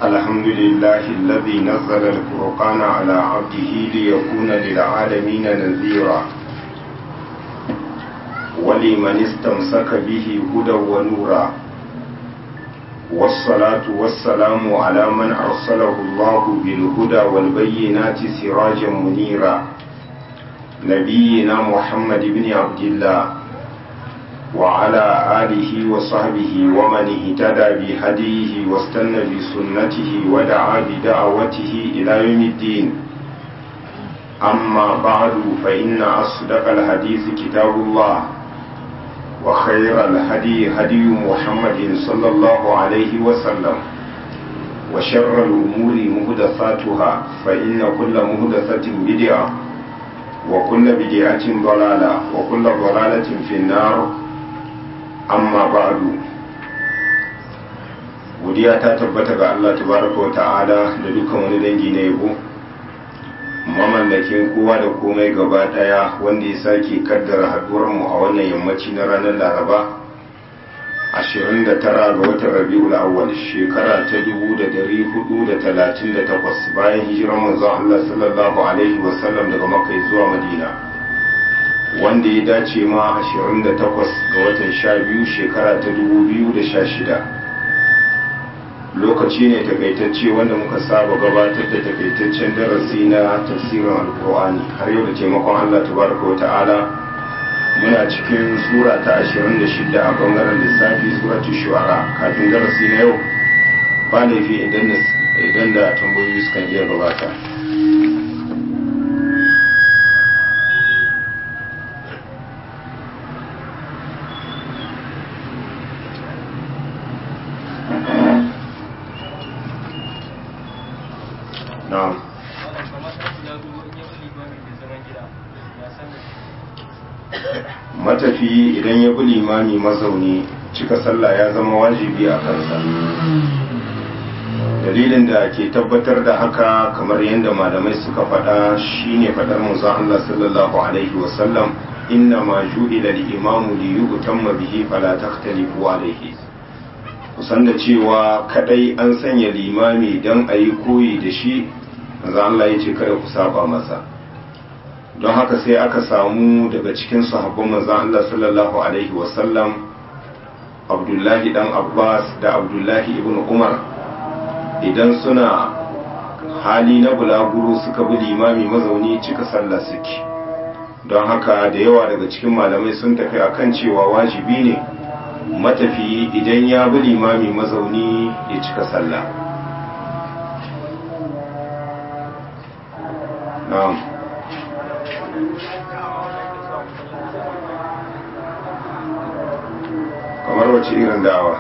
الحمد لله الذي نزل الفرقان على عبده ليكون للعالمين نذيرا ولمن استمسك به هدى ونورا والصلاة والسلام على من أرسله الله بالهدى والبينات سراجا منيرا نبينا محمد بن عبد الله وعلى آله وصحبه ومن اهتدى بهديه واستنى بسنته ودعا بدعوته إلى يوم الدين أما بعد فإن أصدق الحديث كتاب الله وخير الهدي هدي محمد صلى الله عليه وسلم وشر الأمور مهدثاتها فإن كل مهدثة بدعة وكل بدعة ضلالة وكل ضلالة في النار amma ba'du godiya ta tabbata ga Allah tabaraka wa ta'ala da dukkan wani dangi na yabo mamallakin kowa da komai gaba daya wanda ya sake kaddara haduwar mu a wannan yammaci na ranar Laraba 29 ga watan Rabiul Awwal shekara ta 1438 bayan hijirar manzon Allah sallallahu alaihi wasallam daga Makka zuwa Madina wanda ya dace ma 28 ga watan 12 shekara ta 2016 lokaci ne takaitacce wanda muka saba gabatar da takaitaccen darasi na tafsirin alkur'ani har yau da taimakon allah tabaraka wa ta'ala muna cikin sura ta 26 a bangaren lissafi suratu shu'ara kafin darasi na yau ba laifi idan da tambayoyi sukan iya gabata na'am matafi idan ya bi limami mazauni cika sallah ya zama wajibi a kansa dalilin da ke tabbatar da haka kamar yadda malamai suka faɗa shine faɗar manzon Allah sallallahu alaihi wasallam inna ma ju'ila al-imamu li yu'tamma bihi fala takhtalifu alaihi kusan da cewa kadai an sanya limami don a yi koyi da shi manzo Allah ya ce kada ku saba masa don haka sai aka samu daga cikin sahabban manzo Allah sallallahu alaihi wasallam Abdullahi dan Abbas da Abdullahi ibn Umar idan suna hali na bulaguro suka bi limami mazauni cika sallah suke don haka da yawa daga cikin malamai sun tafi akan cewa wajibi ne matafiyi idan ya bi limami mazauni ya cika sallah na'am kamar wace irin da'awa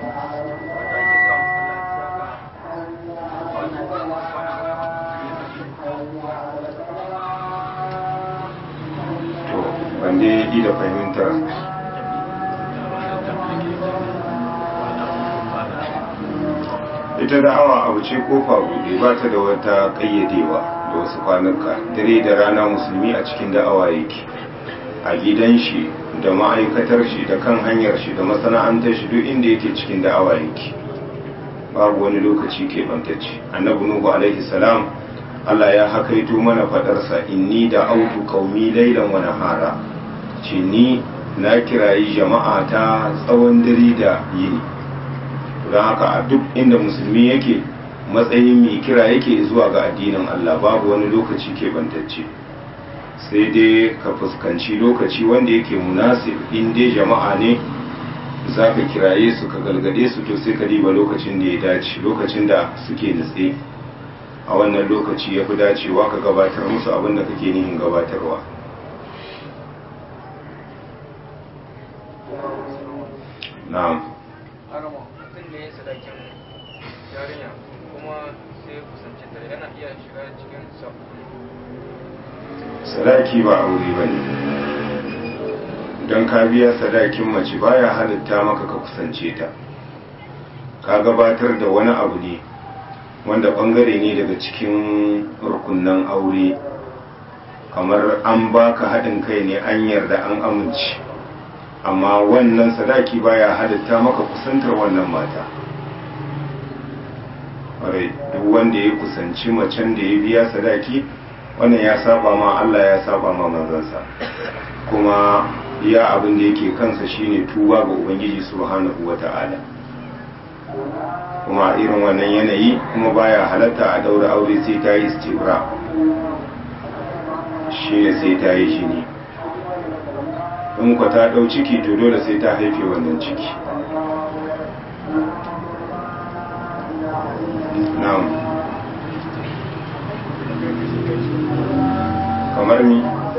to wanda ya yi da fahimtar ita da'awa abu ce kofa buɗe ba ta da wata ƙayyadewa da wasu kwanuka dare da rana musulmi a cikin da'awa yake a gidan shi da ma'aikatar shi da kan hanyar shi da masana'antar shi duk inda yake cikin da'awa yake babu wani lokaci keɓantacce annabi nuhu alaihi salam Allah ya hakaito mana faɗarsa inni da autu qaumi laylan wa nahara ce ni na kirayi jama'a ta tsawon dare da yini don haka a duk inda musulmi yake matsayin mai kira yake zuwa ga addinin Allah babu wani lokaci keɓantacce sai dai ka fuskanci lokaci wanda yake munasib in dai jama'a ne za ka kiraye su ka galgade su to sai ka diba lokacin da ya dace lokacin da suke nutse a wannan lokaci ya fi dacewa ka gabatar musu abin da kake nihin gabatarwa na'am yarinya kuma sai kusanci ta yana iya shiga cikin sadaki ba aure ba ne don ka biya sadakin mace baya halitta maka ka kusance ta ka gabatar da wani abu ne wanda bangare ne daga cikin rukunan aure kamar an baka haɗin kai ne an yarda an amince amma wannan sadaki baya halitta maka kusantar wannan mata kwarai duk wanda ya kusanci macen da ya biya sadaki wannan ya saba ma Allah ya saba ma manzansa kuma iya abin da yake kansa shine tuba ga ubangiji subhanahu wata'ala kuma irin wannan yanayi kuma baya halatta a daura aure sai ta yi istibra shine sai ta yi shi ne in ku ta dau ciki to dole sai ta haife wannan ciki na'am kamar ni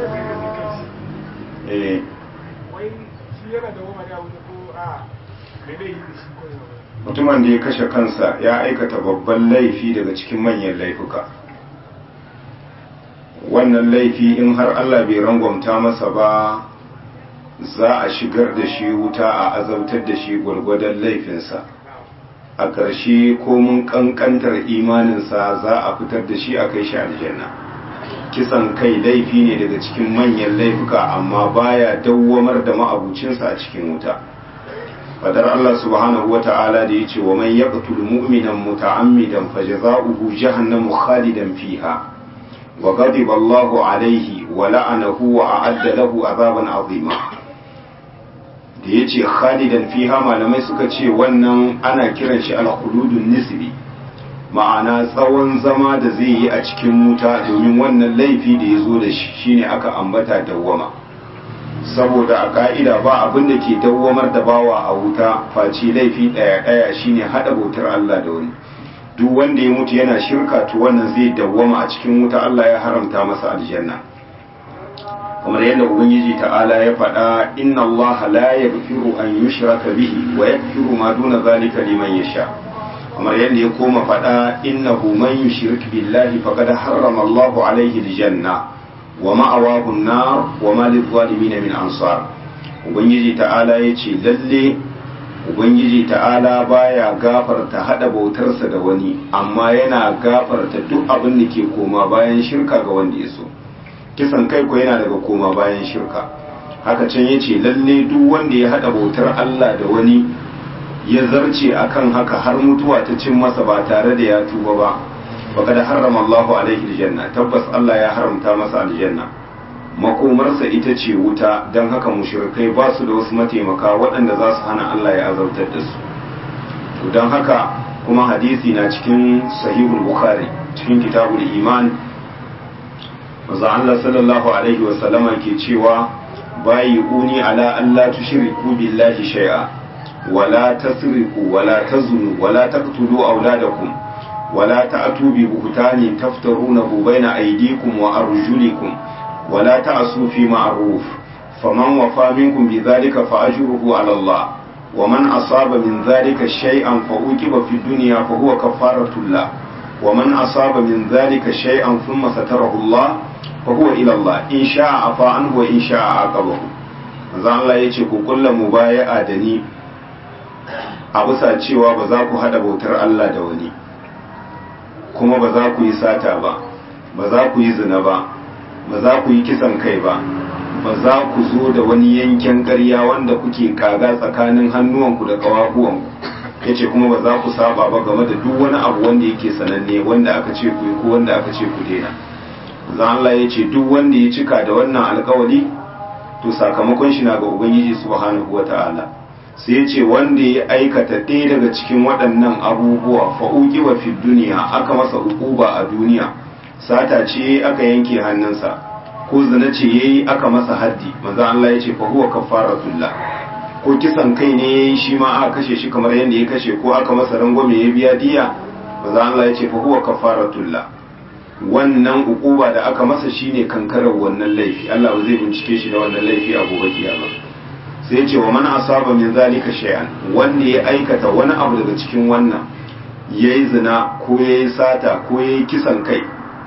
eh wai shi yana da wama da wani ko a mai laifi da shi ko yana mutumin da ya kashe kansa ya aikata babban laifi daga cikin manyan laifuka wannan laifi in har Allah bai rangwamta masa ba za a shigar da shi wuta a azabtar da shi gwargwadon laifinsa a ƙarshe komin ƙanƙantar imaninsa za a fitar da shi a kai shi aljanna kisan kai laifi ne daga cikin manyan laifuka amma baya dawwamar da ma'abucinsa a cikin wuta fadar Allah subhanahu wa ta'ala da yace wa man yaqtul mu'minan muta'ammidan fajza'uhu jahannamu khalidan fiha wa ghadiba Allahu alayhi wa la'anahu wa a'adda lahu azaban azima da yace khalidan fiha malamai suka ce wannan ana kiran shi al-khuludun nisbi ma'ana tsawon zama da zai yi a cikin wuta domin wannan laifi da ya zo da shi shine aka ambata dawwama saboda a ka'ida ba abin da ke dawwamar da bawa a wuta face laifi ɗaya ɗaya shine haɗa bautar Allah da wani duk wanda ya mutu yana shirka to wannan zai dawwama a cikin wuta Allah ya haramta masa aljanna kamar yadda ubangiji ta'ala ya faɗa inna Allah la yaghfiru an yushraka bihi wa yaghfiru ma duna zalika liman yasha kamar yadda ya koma faɗa innahu man yushrik billahi faqad harrama Allahu alaihi aljanna wa ma'awahu an-nar wa ma lil-zalimin min ansar ubangiji ta'ala yace lalle ubangiji ta'ala baya gafarta hada bautarsa da wani amma yana gafarta duk abin da ke koma bayan shirka ga wanda ya so kisan kai ko yana daga koma bayan shirka haka can yace lalle duk wanda ya hada bautar Allah da wani ya zarce akan haka har mutuwa ta cin masa ba tare da ya tuba ba faqad harrama Allahu alaihi aljanna tabbas Allah ya haramta masa aljanna makomarsa ita ce wuta don haka mushrikai ba su da wasu mataimaka waɗanda za su hana Allah ya azabtar da su to don haka kuma hadisi na cikin sahihul bukhari cikin kitabul iman manzo Allah sallallahu alaihi wa sallama ke cewa bayi uni ala Allah tushriku billahi shay'a wala tasriqu wala tazunu wala taqtulu auladakum ولا تأتوا ببهتان تفترونه بين أيديكم وأرجلكم ولا تعصوا في معروف فمن وفى منكم بذلك فأجره على الله ومن أصاب من ذلك شيئا فأوكب في الدنيا فهو كفارة الله ومن أصاب من ذلك شيئا ثم ستره الله فهو إلى الله إن شاء عفا عنه وإن شاء عاقبه zan Allah ya ce ku kulla mubaya'a da ni a bisa cewa ba za ku hada bautar Allah da wani kuma ba za ku yi sata ba ba za ku yi zina ba ba za ku yi kisan kai ba ba za ku zo da wani yanken ƙarya wanda kuke kaga tsakanin hannuwanku da ƙawahuwanku ya ce kuma ba za ku saba ba game da duk wani abu wanda yake sananne wanda aka ce ku yi ko wanda aka ce ku daina zan Allah ya ce duk wanda ya cika da wannan alkawali to sakamakon shi na ga ubangiji subhanahu wata'ala sai ya ce wanda ya aikata ɗaya daga cikin waɗannan abubuwa fa'uki wa fi duniya aka masa ukuba a duniya sata ce aka yanke hannunsa ko zina ce yayi aka masa haddi manzo Allah ya ce fa huwa kafaratullah ko kisan kai ne yayi shi ma aka kashe shi kamar yadda ya kashe ko aka masa rangwame ya biya diya manzo Allah ya ce fa huwa kafaratullah wannan ukuba da aka masa shine kankarar wannan laifi Allah ba zai bincike shi da wannan laifi a gobe kiyama sai ce wa man asaba min zalika shay'an wanda ya aikata wani abu daga cikin wannan yayi zina ko yayi sata ko yayi kisan kai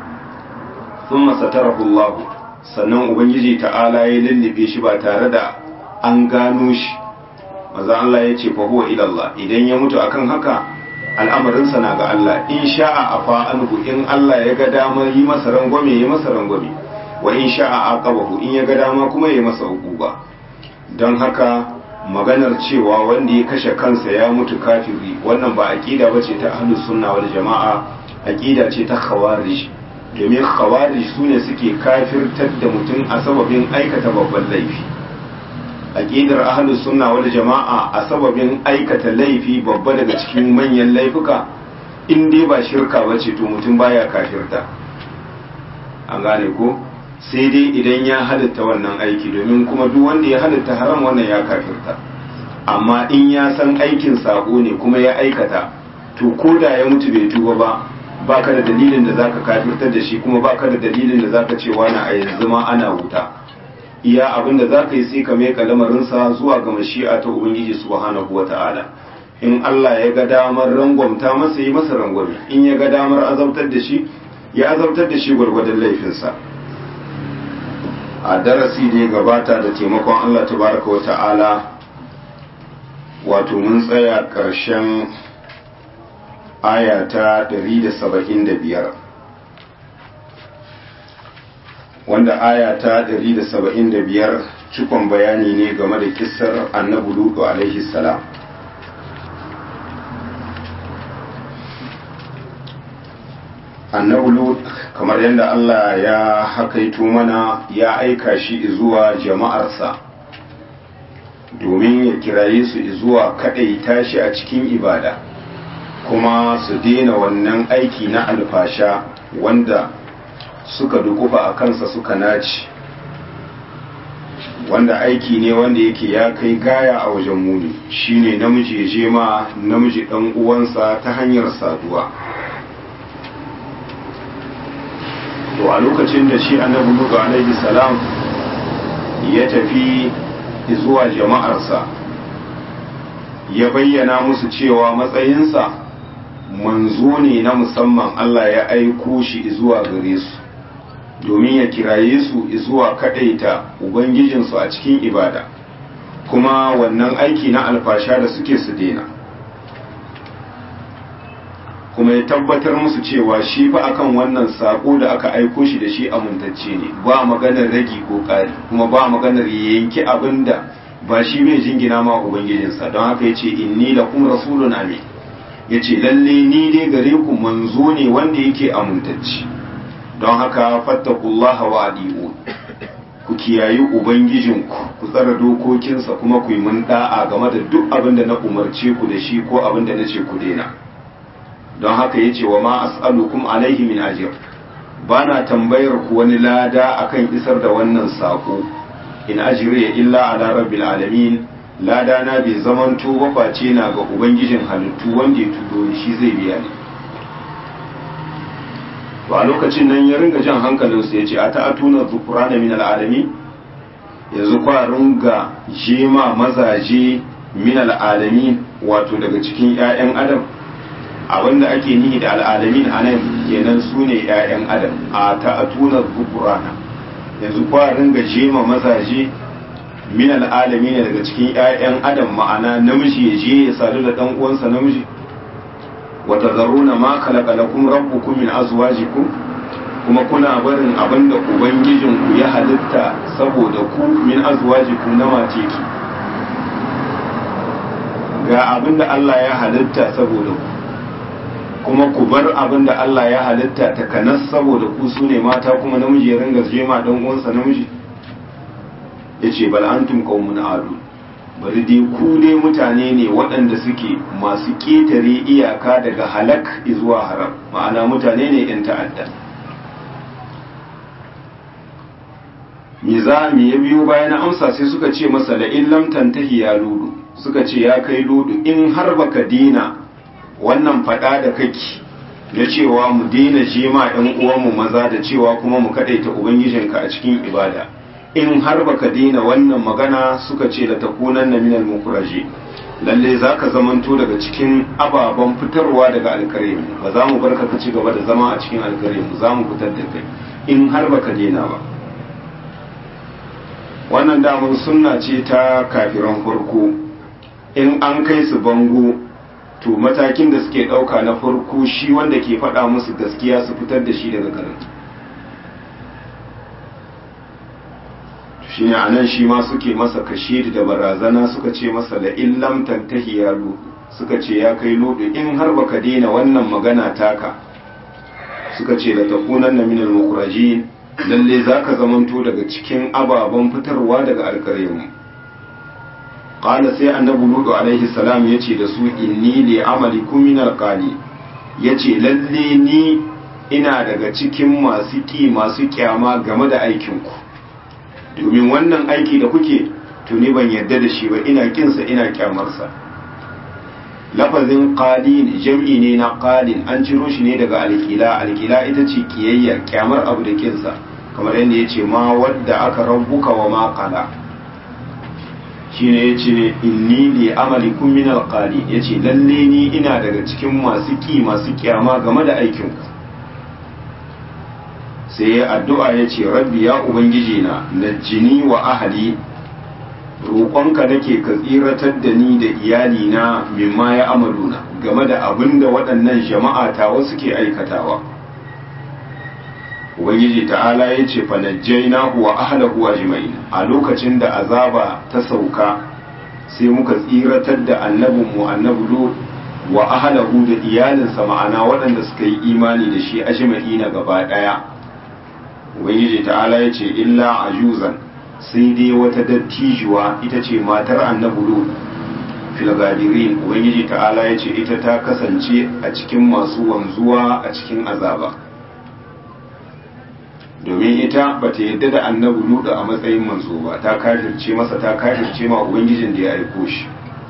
thumma satarahu Allah sannan ubangiji ta'ala ya lullube shi ba tare da an gano shi maza Allah ya ce fa huwa ila Allah idan ya mutu akan haka al'amarinsa na ga Allah in sha'a afa anhu in Allah ya ga damar yi masa rangwame ya masa rangwame wa in sha'a aqabahu in ya ga dama kuma ya masa uquba don haka maganar cewa wanda ya kashe kansa ya mutu kafiri wannan ba aqida bace ta ahlus sunna wal jama'a aqida ce ta khawarij domin khawarij sune suke kafirtar da mutum a sababin aikata babban laifi aqidar ahlus sunna wal jama'a a sababin aikata laifi babba daga cikin manyan laifuka in dai ba shirka bace to mutum baya kafirta an gane ko sai dai idan ya halitta wannan aiki domin kuma duk wanda ya halitta haram wannan ya kafirta amma in ya san aikin sako ne kuma ya aikata to ko da ya mutu bai tuba ba baka da dalilin da zaka kafirtar da shi kuma baka da dalilin da zaka ce wani a yanzu ma ana wuta iya abin da zaka yi sai ka mai lamarinsa zuwa ga mashi'a ta ubangiji subhanahu wata'ala in Allah ya ga damar rangwamta masa yi masa rangwame in ya ga damar azabtar da shi ya azabtar da shi gwargwadon laifinsa a darasi da ya gabata da taimakon Allah tabaraka wa ta'ala wato mun tsaya ƙarshen aya ta 175 wanda aya ta 175 cikon bayani ne game da kissar annabi lutu alaihi salam annabi lut kamar yadda Allah ya hakaito mana ya aika shi zuwa jama'arsa domin ya kiraye su zuwa kaɗaita shi a cikin ibada kuma su daina wannan aiki na alfasha wanda suka dukufa a kansa suka naci wanda aiki ne wanda yake ya kai gaya a wajen muni shine namiji ya je ma namiji ɗan uwansa ta hanyar saduwa to a lokacin da shi annabi Nuhu alaihi salam ya tafi zuwa jama'arsa ya bayyana musu cewa matsayinsa manzo ne na musamman Allah ya aiko shi zuwa gare su domin ya kiraye su zuwa kadaita ubangijinsu a cikin ibada kuma wannan aiki na alfasha da suke su daina kuma ya tabbatar musu cewa shi fa akan wannan sako da aka aiko shi da shi amintacce ne ba maganar ragi ko ƙari kuma ba maganar yanki abin da ba shi bai jingina ma ubangijinsa don haka ya ce inni lakum rasulun amin ya ce lalle ni dai gare ku manzo ne wanda yake amintacce don haka fattakullaha wa adi'un ku kiyayi ubangijinku ku tsara dokokinsa kuma ku yi mun da'a game da duk abin da na umarce ku da shi ko abin da na ce ku daina don haka yace wa ma as'alukum alaihi min ajr bana tambayar ku wani lada akan isar da wannan sako in ajriya illa ala rabbil alamin lada na bai zamanto ba face na ga ubangijin halittu wanda ya tudo shi zai biya ni to a lokacin nan ya ringa jan hankalin su yace ata atuna dhukrana min alalamin yanzu kwa ringa jema mazaje min alalamin wato daga cikin ƴaƴan adam abinda ake nihi da al'alamin a nan kenan su ne 'ya'yan adam a ta'atunar bukurana yanzu kwa ringa jema mazaje min al'alami ne daga cikin 'ya'yan adam ma'ana namiji ya je ya sadu da ɗan uwansa namiji wata zaruna ma kalakalakun rabbukum min azwajikum kuma kuna barin abinda ubangijinku ya halitta saboda ku min azwajikum na mace ki ga abinda Allah ya halitta saboda ku kuma ku bar abin da Allah ya halitta ta kanas saboda ku su ne mata kuma namiji ya ringa jema dan uwansa namiji ya ce bal antum qaumun adu bari dai ku dai mutane ne waɗanda suke masu ƙetare iyaka daga halak zuwa haram ma'ana mutane ne yan ta'adda me za mu ya biyo bayan amsa sai suka ce masa la illam tantahi ya ludu suka ce ya kai ludu in har baka dina wannan fada da kake na cewa mu daina jema ɗan uwanmu maza da cewa kuma mu kaɗaita ubangijinka a cikin ibada in har baka daina wannan magana suka ce da takunan na minal mukuraje lalle za ka zamanto daga cikin ababen fitarwa daga alkaremu ba za mu bar ka ci gaba da zama a cikin alkaremu za mu fitar da kai in har baka daina ba wannan damar sunna ce ta kafiran farko in an kai su bango to matakin da suke ɗauka na farko shi wanda ke faɗa musu gaskiya su fitar da shi daga garin shine anan shi ma suke masa kashiri da barazana suka ce masa la illam tantahi ya ludu suka ce ya kai ludu in har baka daina wannan magana taka suka ce la takunanna minal mukhrajin lalle zaka zamanto daga cikin ababen fitarwa daga alkaryarmu qala sai annabi ludu alaihi salam yace da su inni li amalikum min alqali yace lalle ni ina daga cikin masu ki masu kyama game da aikinku domin wannan aiki da kuke tuni ban yarda da shi ba ina kinsa ina kyamarsa lafazin qalin jam'i ne na qalin an ciro shi ne daga alkila alkila ita ce kiyayya kyamar abu da kinsa kamar yadda ya ce ma wadda aka rabbuka wa ma qala shine yace inni li amalikum min alqali yace lalle ni ina daga cikin masu ki masu kyama game da aikin ku sai ya addu'a yace rabbi ya ubangiji na najjini wa ahli roƙonka nake ka tsiratar da ni da iyali na mimma ya amaluna game da abin da waɗannan jama'a ta wasu ke aikatawa ubangiji ta'ala ya ce fanajjainahu wa ahlahu ajma'in a lokacin da azaba ta sauka sai muka tsiratar da annabinmu annabi lut wa ahlahu da iyalinsa ma'ana waɗanda suka yi imani da shi ajma'ina gaba ɗaya ubangiji ta'ala ya ce illa ajuzan sai dai wata dattijuwa ita ce matar annabi lut fil gadirin ubangiji ta'ala ya ce ita ta kasance a cikin masu wanzuwa a cikin azaba domin ita ba ta yadda da annabi ludu a matsayin manzo ba ta kafirce masa ta kafirce ma ubangijin da ya aiko shi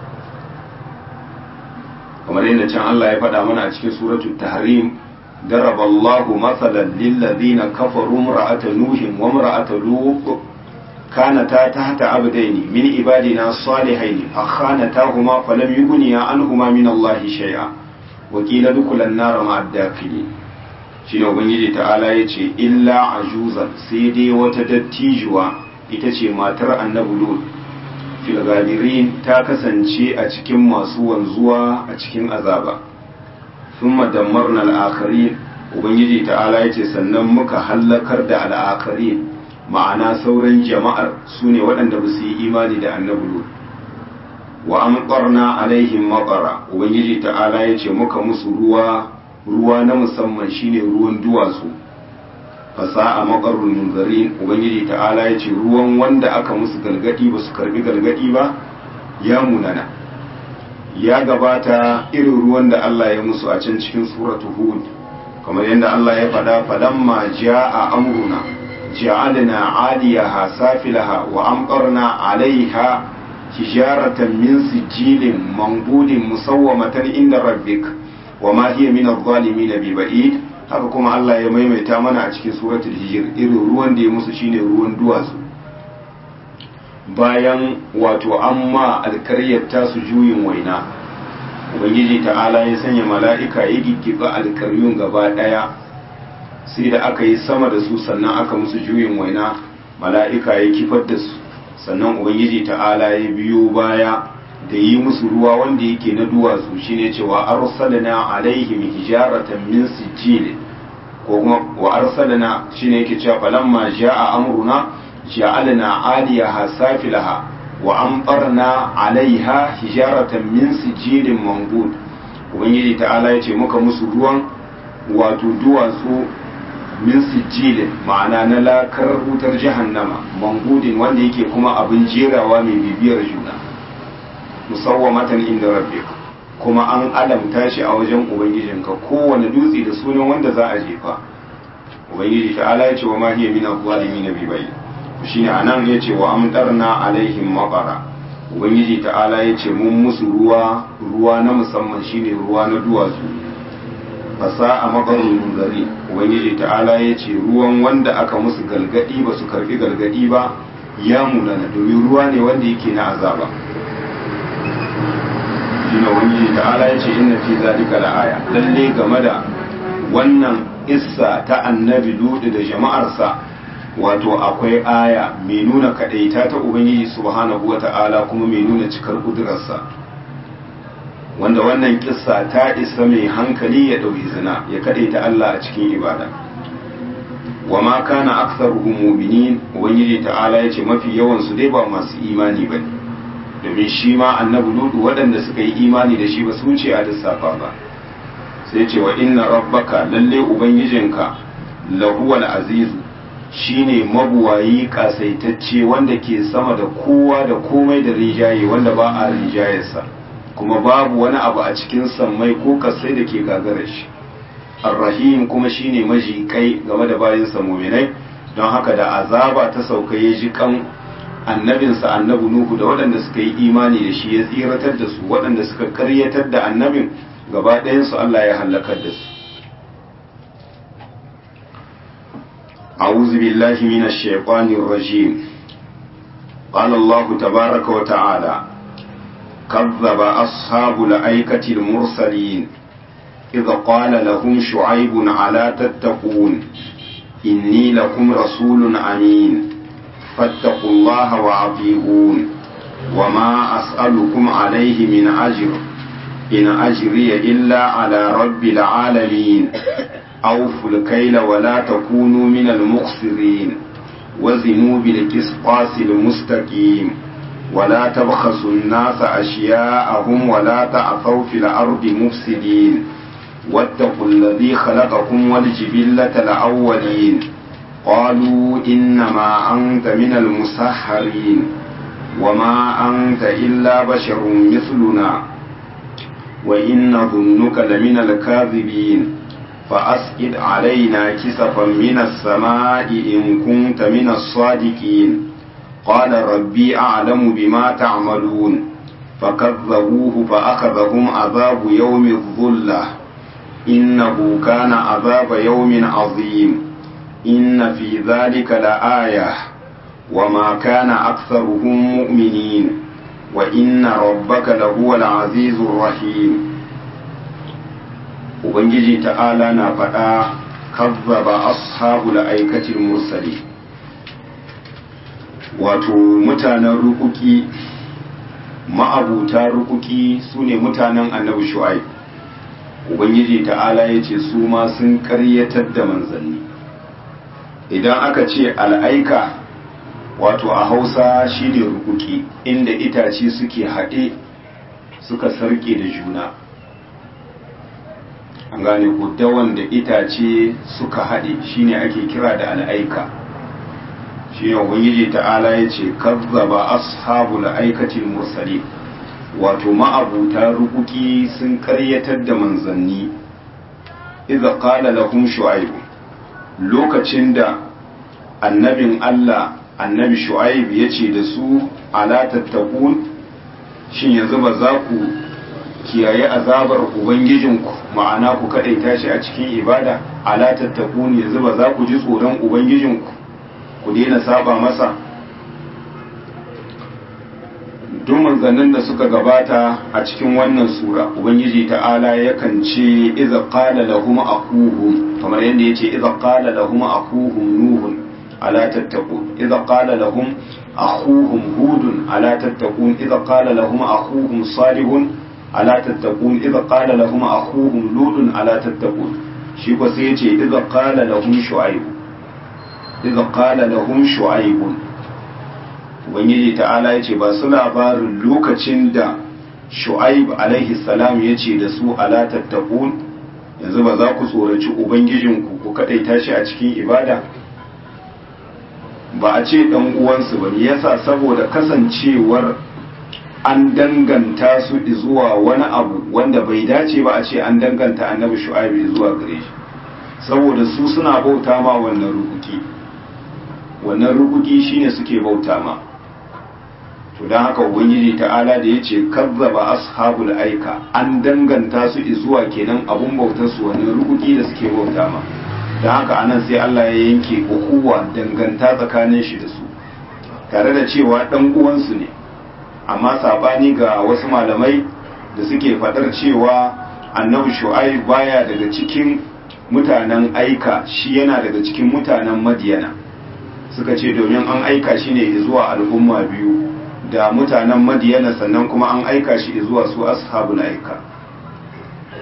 kamar yadda can Allah ya faɗa mana a cikin suratul tahrim daraba Allahu masalan lil ladina kafaru imra'ata nuhin wa imra'ata lut كانتا تحت عبدين من عبادنا الصالحين فخانتاهما فلم يغنيا عنهما من الله شيئا وقيل ادخلا النار مع الداخلين shine ubangiji ta'ala ya ce illa ajuzan sai dai wata dattijuwa ita ce matar annabi lut fil gadirin ta kasance a cikin masu wanzuwa a cikin azaba thumma dammarna al-akharin ubangiji ta'ala ya ce sannan muka hallakar da al-akharin ma'ana sauran jama'ar su ne waɗanda ba su yi imani da annabi lut wa amqarna alaihim maqara ubangiji ta'ala ya ce muka musu ruwa ruwa na musamman shine ruwan duwatsu fasa a makarun munzarin ubangiji ta'ala ya ce ruwan wanda aka musu galgadi ba su karbi galgadi ba ya munana ya gabata irin ruwan da Allah ya musu a can cikin suratu hud kamar yadda Allah ya faɗa falamma ja'a amruna ja'alna 'aliyaha safilaha wa amqarna 'alayha hijaratan min sijilin manbudin musawwamatan inda rabbik wa ma hiya min adh-dhalimin bi ba'id haka kuma Allah ya maimaita mana a cikin suratul hijr irin ruwan da ya musu shine ruwan duwatsu bayan wato amma alkaryar tasu juyin waina ubangiji ta'ala ya sanya mala'ika ya giggiba alkaryun gaba daya sai da aka yi sama da su sannan aka musu juyin waina mala'ika ya kifar da su sannan ubangiji ta'ala ya biyo baya da yi musu ruwa wanda yake na duwatsu shine cewa arsalna alaihim hijaratan min sijil ko kuma wa arsalna shine yake cewa falamma jaa amruna ja'alna 'aliyaha safilaha wa amtarna 'alaiha hijaratan min sijilin manbud ubangiji ta'ala yace muka musu ruwan wato duwatsu min sijilin ma'ana na lakar wutar jahannama mangudin wanda yake kuma abin jerawa mai bibiyar juna musawwamatan inda rabbik kuma an alamta shi a wajen ubangijinka kowane dutse da sunan wanda za a jefa ubangiji ta'ala ya ce wa ma hiya min adh-dhalimin bi bayyin shine anan ya ce wa amtarna alaihim maqara ubangiji ta'ala ya ce mun musu ruwa ruwa na musamman shine ruwa na duwatsu fasa a makarun munzari ubangiji ta'ala ya ce ruwan wanda aka musu galgadi ba su karbi galgadi ba ya munana domin ruwa ne wanda yake na azaba shine ubangiji ta'ala ya ce inna fi zalika la'aya lalle game da wannan issa ta annabi ludu da jama'arsa wato akwai aya mai nuna kadaita ta ubangiji subhanahu wata'ala kuma mai nuna cikar kudurarsa wanda wannan kissa ta isa mai hankali ya ɗau izina ya kadaita Allah a cikin ibada wa ma kana aktharuhum mu'minin ubangiji ta'ala yace mafi yawan su dai ba masu imani bane domin shi ma annabi ludu waɗanda suka yi imani da shi ba su wuce a lissafa ba sai ce wa inna rabbaka lalle ubangijinka lahuwal azizu shine mabuwayi kasaitacce wanda ke sama da kowa da komai da rijaye wanda ba a rijayarsa kuma babu wani abu a cikin sammai ko kasai da ke gagarar shi arrahim kuma shine majikai game da bayansa muminai don haka da azaba ta sauka ya ji kan annabinsa annabi nuhu da waɗanda suka yi imani da shi ya tsiratar da su waɗanda suka karyatar da annabin gaba ɗayansu Allah ya hallakar da su أعوذ بالله من الشيطان الرجيم قال الله تبارك وتعالى كذب أصحاب الأيكة المرسلين إذ قال لهم شعيب على تتقون إني لكم رسول أمين فاتقوا الله وأطيعون وما أسألكم عليه من أجر إن أجري إلا على رب العالمين أوفوا الكيل ولا تكونوا من المخسرين وزنوا بالقسطاس المستقيم ولا تبخسوا الناس أشياءهم ولا تعثوا في الأرض مفسدين واتقوا الذي خلقكم والجبلة الأولين قالوا إنما أنت من المسحرين وما أنت إلا بشر مثلنا وإن ظنك لمن الكاذبين فأسقط علينا كسفا من السماء إن كنت من الصادقين قال ربي أعلم بما تعملون فكذبوه فأخذهم عذاب يوم الظلة إنه كان عذاب يوم عظيم إن في ذلك لآية وما كان أكثرهم مؤمنين وإن ربك لهو العزيز الرحيم ubangiji ta'ala na faɗa kazzaba ashabul aikatil mursali wato mutanen rukuki ma'abuta rukuki su ne mutanen annabi shu'aib ubangiji ta'ala ya ce su ma sun ƙaryatar da manzanni idan aka ce al'aika wato a hausa shi ne rukuki inda itace suke haɗe suka sarke da juna an gane ku dawan da itace suka haɗe shine ake kira da al'aika shi ne ubangiji ta'ala ya ce kazzaba ashabul aikatil mursali wato ma'abuta rukuki sun karyatar da manzanni idza qala lahum shu'aib lokacin da annabin Allah annabi shu'aib ya ce da su ala tattaqun shin yanzu ba za ku kiyaye azabar ubangijinku ma'ana ku kadaita shi a cikin ibada ala tattakun yanzu ba za ku ji tsoron ubangijinku ku daina saba masa duk manzannin da suka gabata a cikin wannan sura ubangiji ta'ala yakan ce iza qala lahum akuhum kamar yadda yace iza qala lahum akuhum nuhun ala tattaqun iza qala lahum akhuhum hudun ala tattaqun iza qala lahum akhuhum salihun ala tattaqun idza qala lahum akhuhum lutun ala tattaqun shi ko sai yace idza qala lahum shu'aib idza qala lahum shu'aib ubangiji ta'ala yace ba su labarin lokacin da shu'aib alaihi salam yace da su ala tattaqun yanzu ba za ku tsoraci ubangijinku ku kadaita shi a cikin ibada ba a ce dan uwansu ba yasa saboda kasancewar an danganta su zuwa wani abu wanda bai dace ba a ce an danganta annabi shu'aibu zuwa gare shi saboda su suna bauta ma wannan rukuki wannan rukuki shine suke bauta ma to don haka ubangiji ta'ala da ya ce kazzaba ashabul aika an danganta su zuwa kenan abun bautar su wannan rukuki da suke bauta ma don haka anan sai Allah ya yanke ukuwa danganta tsakanin shi da su tare da cewa dan uwansu ne amma sabani ga wasu malamai da suke fadar cewa annabi shu'aib baya daga cikin mutanen aika shi yana daga cikin mutanen madiyana suka ce domin an aika shi ne zuwa al'umma biyu da mutanen madiyana sannan kuma an aika shi zuwa su ashabul aika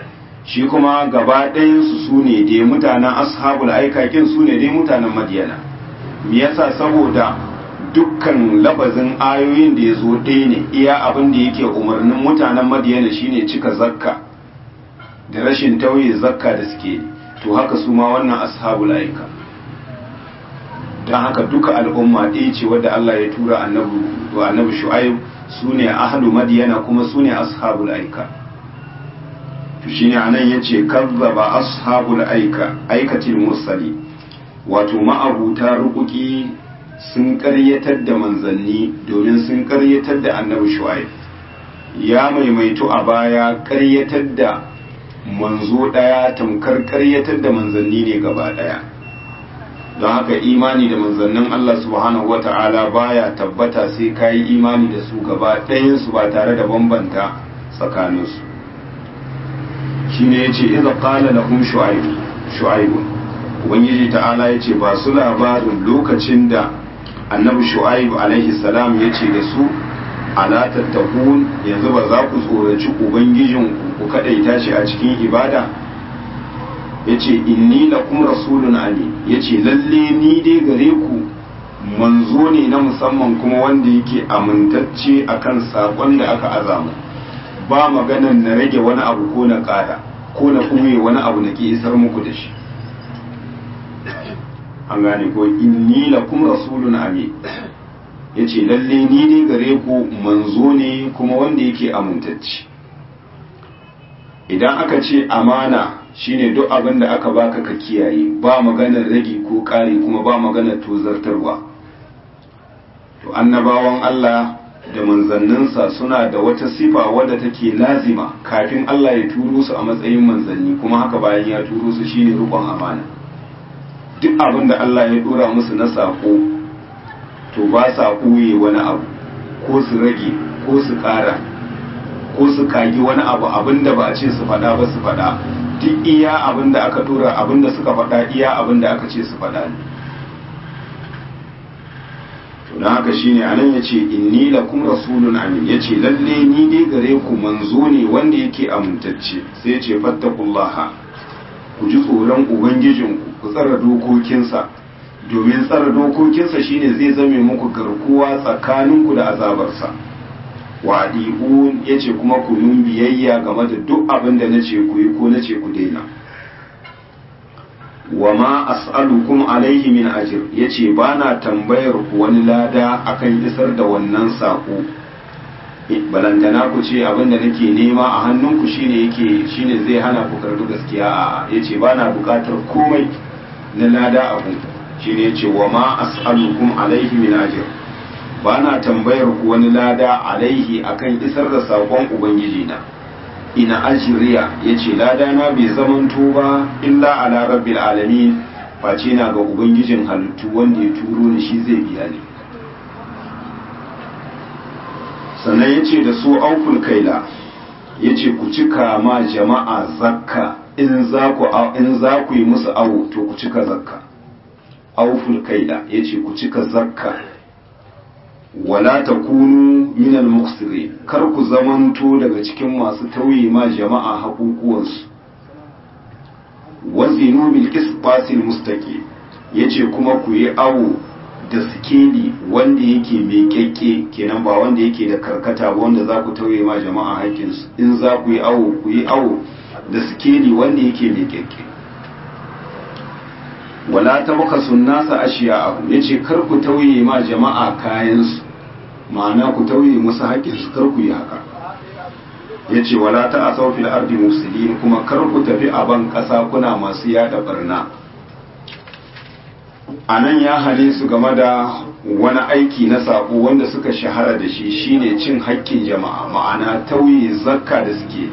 shi kuma gaba ɗayansu su ne dai mutanen ashabul aikakin su ne dai mutanen madiyana me yasa saboda dukkan labazin ayoyin da ya zo ɗaya ne iya abin da yake umarnin mutanen madiyana shine cika zakka da rashin tauye zakka da suke to haka su ma wannan ashabul aika don haka duka al'umma ɗaya ce wadda Allah ya tura annabi shu'aib su ne ahlu madiyana kuma su ne ashabul aika to shine anan yace kazzaba ashabul aika aikatil mursali wato ma'abuta rukuki sun karyatar da manzanni domin sun karyatar da annabi shu'aib ya maimaitu a baya karyatar da manzo daya tamkar karyatar da manzanni ne gaba daya don haka imani da manzannin Allah subhanahu wata'ala baya tabbata sai kayi imani da su gaba ɗayansu ba tare da bambanta tsakaninsu shine yace idza qala lahum shu'aib shu'aib ubangiji ta'ala yace ba su labarin lokacin da annabi shu'aib alaihi salam yace da su ala tattakun yanzu ba za ku tsoraci ubangijin ku kadaita shi a cikin ibada yace inni lakum rasulun amin yace lalle ni dai gare ku manzo ne na musamman kuma wanda yake amintacce akan sakon da aka azamu ba maganan na rage wani abu ko na ƙara ko na ɓuye wani abu na ke isar muku da shi an gane ko inni lakum rasulun amin yace lalle ni dai gare ku manzo ne kuma wanda yake amintacce idan aka ce amana shine duk abin da aka baka ka kiyaye ba maganar rage ko ƙari kuma ba maganar tozartarwa to annabawan Allah da manzanninsa suna da wata sifa wadda take lazima kafin Allah ya turo su a matsayin manzanni kuma haka bayan ya turo su shine rukun amana duk abin da Allah ya dora musu na sako to ba sa ɓoye wani abu ko su rage ko su ƙara ko su kagi wani abu abin da ba a ce su faɗa ba su faɗa duk iya abin da aka dora abin da suka faɗa iya abin da aka ce su faɗa ne don haka shine anan yace inni lakum rasulun amin yace lalle ni dai gare ku manzo ne wanda yake amintacce sai yace fattakullaha ku ji tsoron ubangijinku ku tsara dokokinsa domin tsara dokokinsa shine zai zame muku garkuwa tsakaninku da azabarsa wa adi'un yace kuma ku nun biyayya game da duk abin da nace ku yi ko nace ku daina wa ma as'alukum alaihi min ajir yace bana tambayar ku wani lada akan isar da wannan sako balantana ku ce abin da nake nema a hannunku shine yake shine zai hana ku karbi gaskiya a yace bana bukatar komai na lada abu shine yace wa ma as'alukum alaihi min ajir bana tambayar ku wani lada alaihi akan isar da sakon ubangiji na ina ajiriya ya ce ladana bai zamanto ba illa ala rabbil alamin face na ga ubangijin halittu wanda ya turo ni shi zai biya ni sannan ya ce da su aukul kaila ya ce ku cika ma jama'a zakka in za ku yi musu awo to ku cika zakka aukul kaila ya ce ku cika zakka wala ta kunu minal muksiri kar ku zamanto daga cikin masu tauye ma jama'a haƙuƙuwansu wazinu bil qisbasil mustaqi yace kuma ku yi awo da sikeli wanda yake mai kyakke kenan ba wanda yake da karkata ba wanda za ku tauye ma jama'a haƙƙinsu in za ku yi awo ku yi awo da sikeli wanda yake mai kyakke wala ta baka sunnasa ashiya abu yace kar ku tauye ma jama'a kayansu ma'ana ku tauye musu haƙƙinsu kar ku yi haka ya ce wala ta a saufil ardi musulmi kuma kar ku tafi a ban ƙasa kuna masu yada barna a nan ya hane su game da wani aiki na saƙo wanda suka shahara da shi shine cin haƙƙin jama'a ma'ana tauye zakka da suke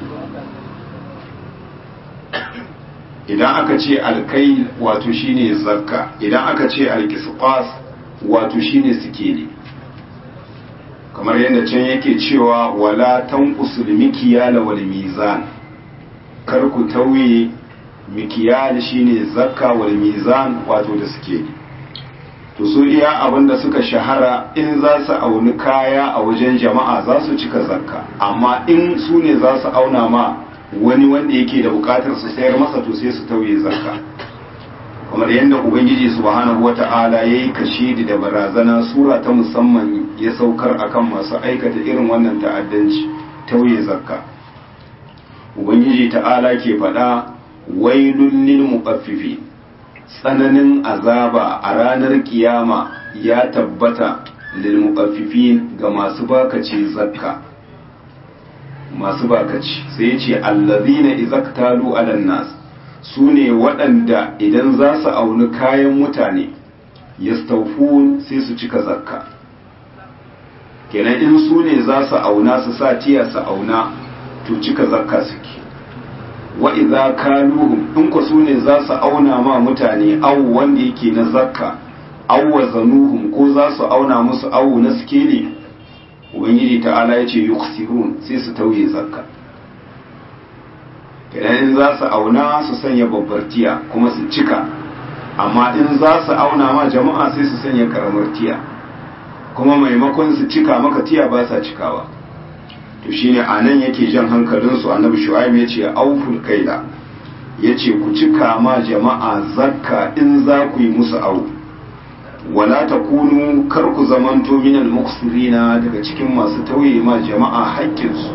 idan aka ce alkai wato shine zakka idan aka ce alkisqas wato shine sikeli kamar yadda can yake cewa wala tanqusul mikyala wal mizan kar ku tauye mikyal shine zakka wal mizan wato da suke to su iya abinda suka shahara in za su auni kaya a wajen jama'a za su cika zakka amma in su ne za su auna ma wani wanda yake da bukatar su sayar masa to sai su tauye zakka kamar yadda ubangiji subhanahu wata'ala yayi kashidi da barazana sura ta musamman ya saukar akan masu aikata irin wannan ta'addanci tauye zakka ubangiji ta'ala ke faɗa wailun lil muqaffifi tsananin azaba a ranar kiyama ya tabbata lil muqaffifin ga masu bakaci zakka masu bakaci sai ya ce allazina izaktalu ala nas su ne waɗanda idan za su auni kayan mutane yastaufun sai su cika zakka kenan in su ne za su auna su sa tiya su auna to cika zakka suke wa idza kaluhum in ku su ne za su auna ma mutane awu wanda yake na zakka aw wazanuhum ko za su auna musu awu na sikeli ubangiji ta'ala ya ce yuksirun sai su tauye zakka idan in za su auna su sanya babbar tiya kuma su cika amma in za su auna ma jama'a sai su sanya karamar tiya kuma maimakon su cika maka tiya ba sa cikawa to shine a nan yake jan hankalinsu annabi shu'aib ya ce auful kaila ya ce ku cika ma jama'a zakka in za ku yi musu au wala takunu kar ku zamanto minal muksirina daga cikin masu tauye ma jama'a haƙƙinsu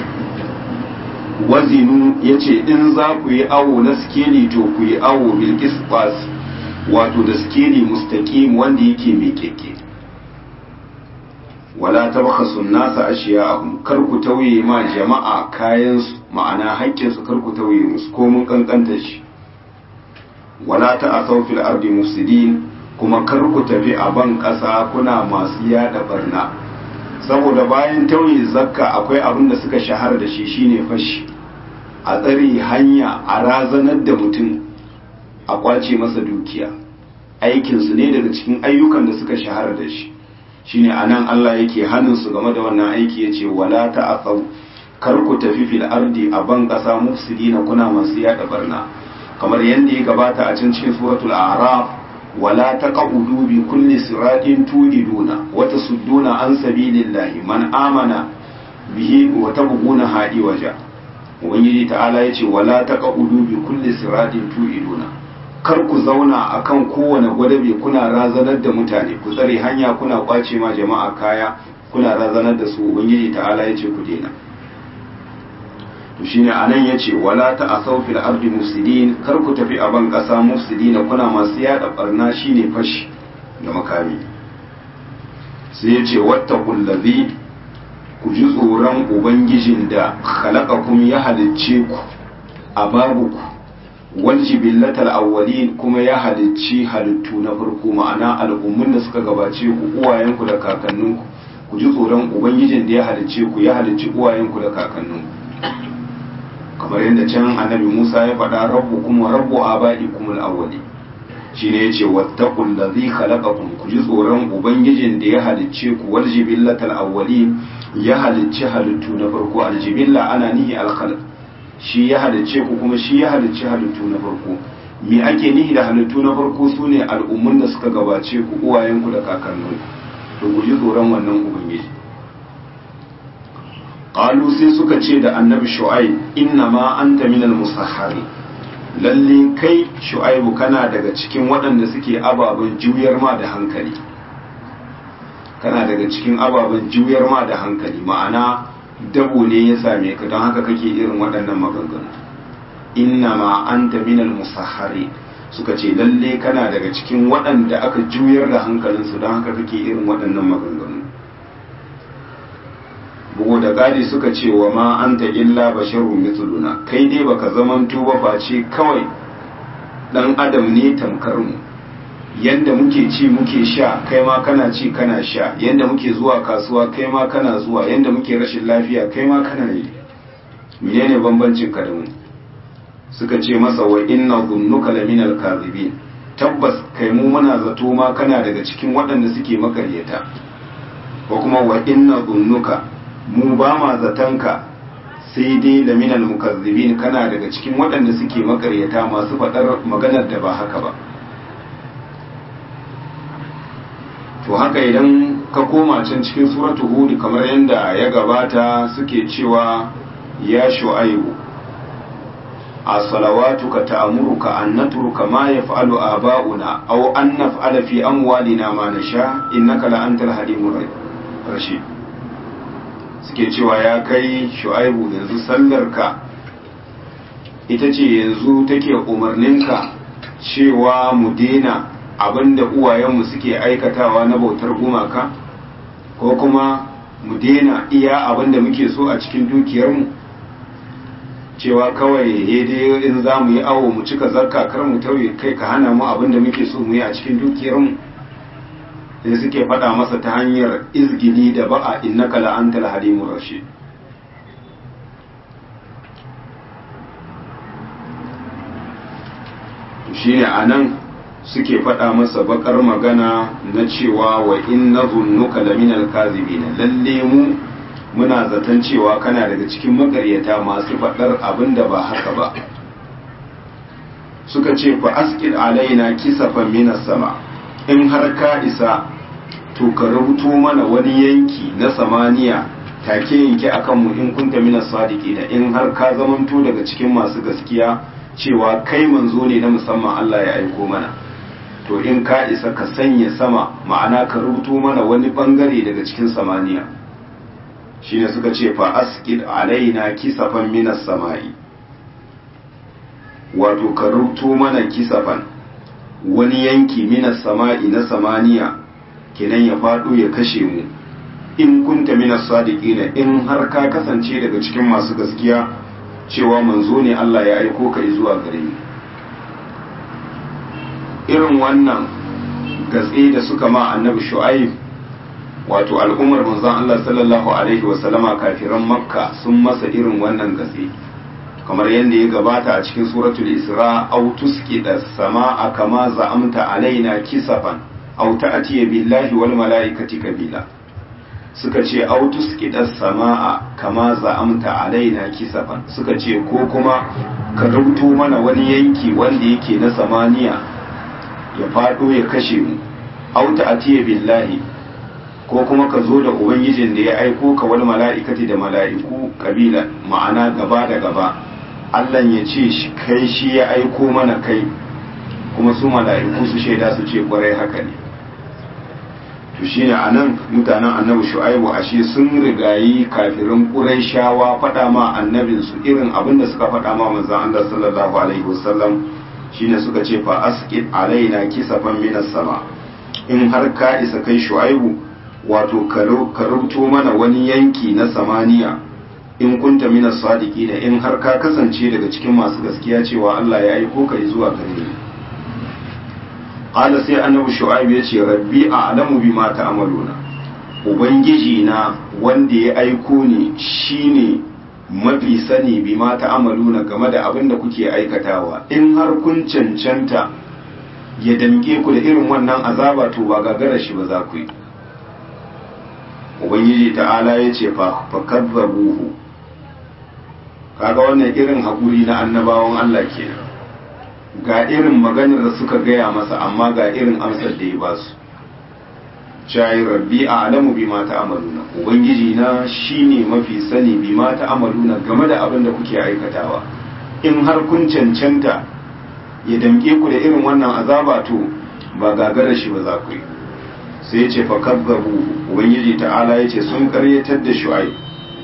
wazinu ya ce in za ku yi awo na skeli to ku yi awo bilkis wato da skeli mustaqim wanda yake mai keke wala tabkhasu nasa ashiya'ahum kar ku tauye ma jama'a kayan su ma'ana haƙƙin su kar ku tauye musu ko mun kankanta shi wala ta'asaw fil ardi mufsidin kuma kar ku tafi a ban ƙasa kuna masu yada barna saboda bayan tauye zakka akwai abin da suka shahara da shi shine fashi a tsare hanya a razanar da mutum a kwace masa dukiya aikinsu ne daga cikin ayyukan da suka shahara da shi shine anan Allah yake hannun su game da wannan aiki yace wala ta'asaw kar ku tafi fil ardi a ban kasa mufsidina kuna masu yada barna kamar yanda ya gabata a cikin suratul a'raf wala taqudu bi kulli siratin tudiduna wa tasudduna an sabilillahi man amana bihi wa tabghuna hadi waja ubangiji ta'ala yace wala taqudu bi kulli siratin tudiduna kar ku zauna akan kowane gwadabe kuna razanar da mutane ku tsare hanya kuna kwace ma jama'a kaya kuna razanar da su ubangiji ta'ala yace ku daina to shine anan yace wala ta'asaw fil ardi mufsidin kar ku tafi a ban kasa mufsidina kuna masu yada barna shine fashi da makami sai yace wattaqul ladhi ku ji tsoron ubangijin da khalaqakum ya halicce ku a babu ku waljibillatal awwalin kuma ya halicci halittu na farko ma'ana al'ummun da suka gabace ku uwayenku da kakanninku ku ji tsoron ubangijin da ya halicce ku ya halicci uwayenku da kakanninku kamar yadda can annabi Musa ya faɗa rabbu kuma rabbu abaikum al-awwali shine yace wattaqul ladhi khalaqakum ku ji tsoron ubangijin da ya halicce ku waljibillatal awwalin ya halicci halittu na farko aljibilla ana nihi al-khalq shi ya halicce ku kuma shi ya halicci halittu na farko me ake nihi da halittu na farko su ne al'ummun da suka gabace ku uwayenku da kakanninku to ku ji tsoron wannan ubangiji qalu sai suka ce da annabi shu'aib inna ma anta minal musahhari lalle kai shu'aibu kana daga cikin waɗanda suke ababen juyar ma da hankali kana daga cikin ababen juyar ma da hankali ma'ana dabo ne ya same ka don haka kake irin waɗannan maganganu inna ma anta minal musahhari suka ce lalle kana daga cikin waɗanda aka juyar da hankalinsu don haka kake irin waɗannan maganganu bugu da ƙari suka ce wa ma anta illa basharun mithluna kai dai baka zamanto ba face kawai dan adam ne tamkar mu yanda muke ci muke sha kai ma kana ci kana sha yanda muke zuwa kasuwa kai ma kana zuwa yanda muke rashin lafiya kai ma kana yi menene bambancin ka da mu suka ce masa wa inna dhunnuka laminal kadhibin tabbas kai mu muna zato ma kana daga cikin waɗanda suke makaryata ko kuma wa inna dhunnuka mu ba ma zatanka sai dai laminal mukazzibin kana daga cikin waɗanda suke makaryata masu faɗar maganar da ba haka ba to haka idan ka koma can cikin suratu hud kamar yadda ya gabata suke cewa ya shu'aibu a salawatuka ta'amuruka an natruka ma yaf'alu aba'una aw an naf'ala fi amwalina ma nasha innaka la antal halimur rashid suke cewa ya kai shu'aibu yanzu sallarka ita ce yanzu take umarninka cewa mu dena abinda uwayenmu suke aikatawa na bautar gumaka ko kuma mu dena iya abinda muke so a cikin dukiyarmu cewa kawai dai in za mu yi awo mu cika zakka kar mu tauye kai ka hana mu abinda muke so mu yi a cikin dukiyarmu sai suke faɗa masa ta hanyar izgili da ba'a innaka la'antal halimur rashid shine anan suke faɗa masa bakar magana na cewa wa inna zunnuka laminal kazibina lalle mu muna zaton cewa kana daga cikin makaryata masu faɗar abin da ba haka ba suka ce fa askil alaina kisafan minas sama in har ka isa to ka rubuto mana wani yanki na samaniya take yanke akan mu in kunta minas sadiqina in har ka zamanto daga cikin masu gaskiya cewa kai manzo ne na musamman Allah ya aiko mana to in ka isa ka sanya sama ma'ana ka rubuto mana wani bangare daga cikin samaniya shine suka ce fa askid alaina kisafan minas sama'i wato ka rubuto mana kisafan wani yanki minas sama'i na samaniya kenan ya faɗo ya kashe mu in kunta minas sadiqina in har ka kasance daga cikin masu gaskiya cewa manzo ne Allah ya aiko ka zuwa gare ni irin wannan gatse da suka ma annabi shu'aib wato al'ummar manzon Allah sallallahu alaihi wa sallama kafiran makka sun masa irin wannan gatse kamar yadda ya gabata a cikin suratul isra aw tusqida samaa kama za'amta alaina kisafan aw ta'tiya billahi wal malaikati kabila suka ce aw tusqida samaa kama za'amta alaina kisafan suka ce ko kuma ka rubuto mana wani yanki wanda yake na samaniya ya faɗo ya kashe mu auta atiye billahi ko kuma ka zo da ubangijin da ya aiko ka wani mala'ikati da mala'iku kabila ma'ana gaba da gaba Allah ya ce kai shi ya aiko mana kai kuma su mala'iku su shaida su ce kwarai haka ne to shine anan mutanen annabi shu'aibu ashe sun rigayi kafirin qurayshawa faɗa ma annabinsu irin abin da suka faɗa ma manzon Allah sallallahu alaihi wasallam shine suka ce fa asqit alaina kisafan minas sama in har ka isa kai shu'aibu wato ka rubuto mana wani yanki na samaniya in kunta minas sadiqina in har ka kasance daga cikin masu gaskiya cewa Allah ya aiko ka zuwa gare ni qala sai annabi shu'aib ya ce rabbi a'lamu bima ta'maluna ubangiji na wanda ya aiko ni shine mafi sani bi ma ta'amaluna game da abin da kuke aikatawa in har kun cancanta ya damke ku da irin wannan azaba to ba gagara shi ba za ku yi ubangiji ta'ala ya ce fa kazzabuhu kaga wannan irin haƙuri na annabawan Allah kenan ga irin maganar da suka gaya masa amma ga irin amsar da ya ba su shayi rabbi a alamu bi ma ta'amaluna ubangiji na shine mafi sani bi ma ta'amaluna game da abin da kuke aikatawa in har kun cancanta ya damke ku da irin wannan azaba to ba gagara shi ba za ku yi sai ya ce fa kazzabu ubangiji ta'ala ya ce sun karyatar da shu'aib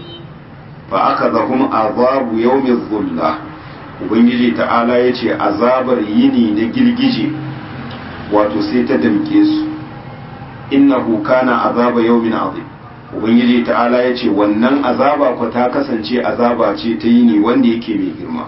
fa aka zahum azabu yawmi dhulla ubangiji ta'ala ya ce azabar yini na girgije wato sai ta damke su innahu kana azaba yawmin azim ubangiji ta'ala ya ce wannan azaba ko ta kasance azaba ce ta yini wanda yake mai girma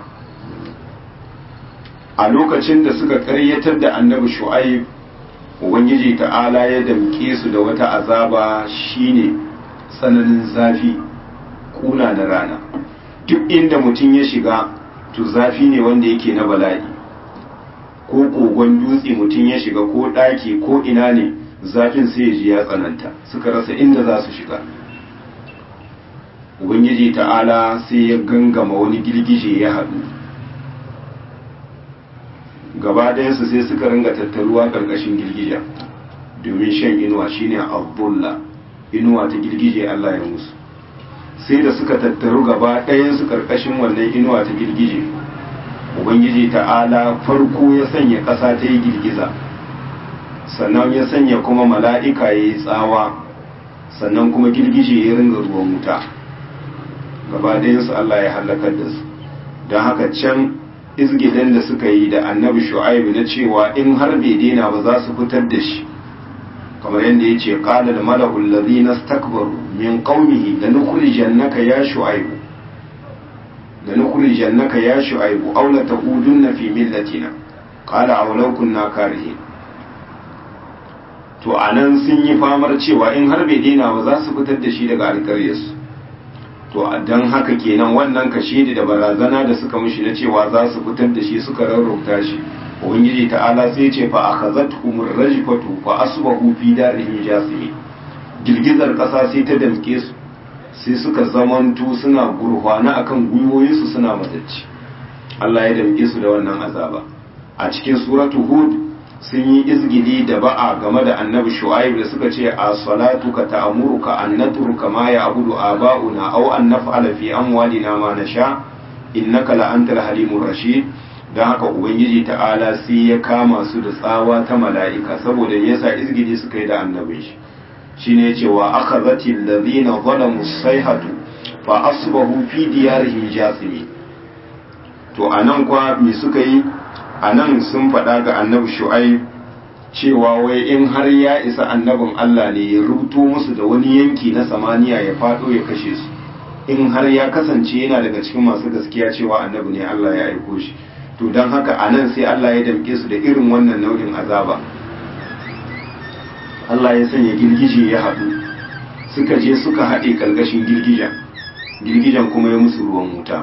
a lokacin da suka karyatar da annabi shu'aib ubangiji ta'ala ya damke su da wata azaba shine tsananin zafi kuna da rana duk inda mutum ya shiga to zafi ne wanda yake na bala'i ko kogon dutse mutum ya shiga ko ɗaki ko ina ne zafin sai ya ji ya tsananta suka rasa inda za su shiga ubangiji ta'ala sai ya gangama wani girgije ya haɗu gaba ɗayansu sai suka ringa tattaruwa ƙarƙashin girgija domin shan inuwa shine abdullah inuwa ta girgije allah ya musu sai da suka tattaru gaba ɗayansu ƙarƙashin wannan inuwa ta girgije ubangiji ta'ala farko ya sanya ƙasa ta yi girgiza sannan ya sanya kuma mala'ika ya yi tsawa sannan kuma girgije ya ringa ruwan wuta gaba su Allah ya halakar da su don haka can izgidan da suka yi da annabi shu'aibu na cewa in har bai daina ba za su fitar da shi kamar yadda ya ce qala da mala'ul ladhina istakbaru min qaumihi lanukhrijannaka ya shu'aibu lanukhrijannaka ya shu'aibu aw la taqudunna fi millatina qala aw law kunna karihin to anan sun yi famar cewa in har bai daina ba za su fitar da shi daga alƙaryarsu to don haka kenan wannan kashedi da barazana da suka mishi na cewa za su fitar da shi suka rarrauta shi ubangiji ta'ala sai ce fa akhazatuhum rajfatu fa asbahu fi darihim jasimi girgizar kasa sai ta damke su sai suka zamantu suna gurhwana akan gwiwoyinsu suna matacci Allah ya damke su da wannan azaba a cikin suratu hud sun yi izgidi da ba'a game da annabi shu'aib da suka ce a salatuka ta'muruka an natruka ma ya'budu aba'una aw an naf'ala fi amwalina ma nasha innaka la antal halimur rashid dan haka ubangiji ta'ala sai ya kama su da tsawa ta mala'ika saboda yasa izgidi suka yi da annabin shi shine yace wa akhadhati alladhina zalamu sayhatu fa asbahu fi diyarihim jasimi to anan kwa me suka yi a nan sun faɗa ga annabi shu'aib cewa wai in har ya isa annabin Allah ne ya rubuto musu da wani yanki na samaniya ya faɗo ya kashe su in har ya kasance yana daga cikin masu gaskiya cewa annabi ne Allah ya aiko shi to don haka a nan sai Allah ya damke su da irin wannan nau'in azaba Allah ya sanya girgije ya haɗu suka je suka haɗe ƙarƙashin girgijen girgijen kuma ya musu ruwan wuta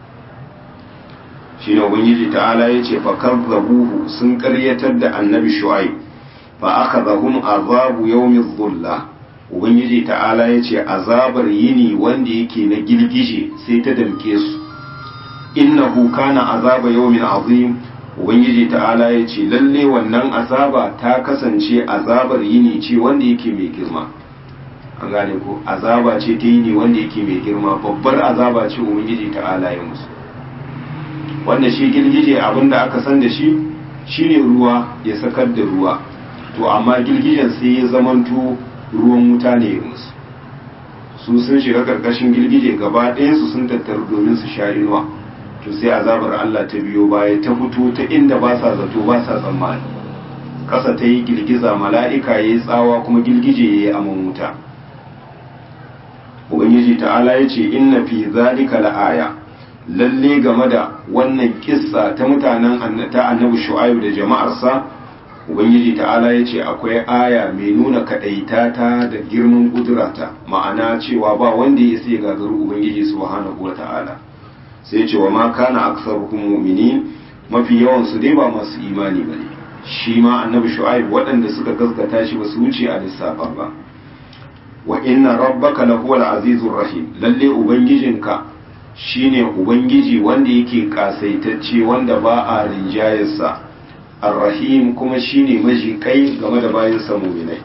shi ne ubangiji ta'ala ya ce fa kazzabuhu sun karyatar da annabi shu'aib fa akhadhahum azabu yawmi dhulla ubangiji ta'ala ya ce azabar yini wanda yake na girgije sai ta damke su innahu kana azaba yawmin azim ubangiji ta'ala ya ce lalle wannan azaba ta kasance azabar yini ce wanda yake mai girma an gane ko azaba ce ta yini wanda yake mai girma babbar azaba ce ubangiji ta'ala ya musu wanda shi girgije abinda aka san da shi shine ruwa ya sakar da ruwa to amma girgijen sai ya zamanto ruwan wuta ne musu su sun shiga karkashin girgije gaba su sun tattaru domin su sha inuwa to sai azabar Allah ta biyo baya ta fito ta inda ba sa zato ba sa tsammani ƙasa ta yi girgiza mala'ika ya yi tsawa kuma girgije ya yi aman wuta ubangiji ta'ala ya ce inna fi zalika la'aya lalle game da wannan kissa ta mutanen ta annabi shu'aib da jama'arsa ubangiji ta'ala ya ce akwai aya mai nuna kadaita ta da girman kudurata ma'ana cewa ba wanda ya sai gagaru ubangiji subhanahu wa ta'ala sai ce wa ma kana aktsaruhum mu'minin mafi yawan su dai ba masu imani bane shi ma annabi shu'aib waɗanda suka gaskata shi ba su wuce a lissafa ba wa inna rabbaka lahuwal azizur rahim lalle ubangijinka shine ubangiji wanda yake kasaitacce wanda ba a rinjayarsa arrahim kuma shine majikai game da bayansa muminai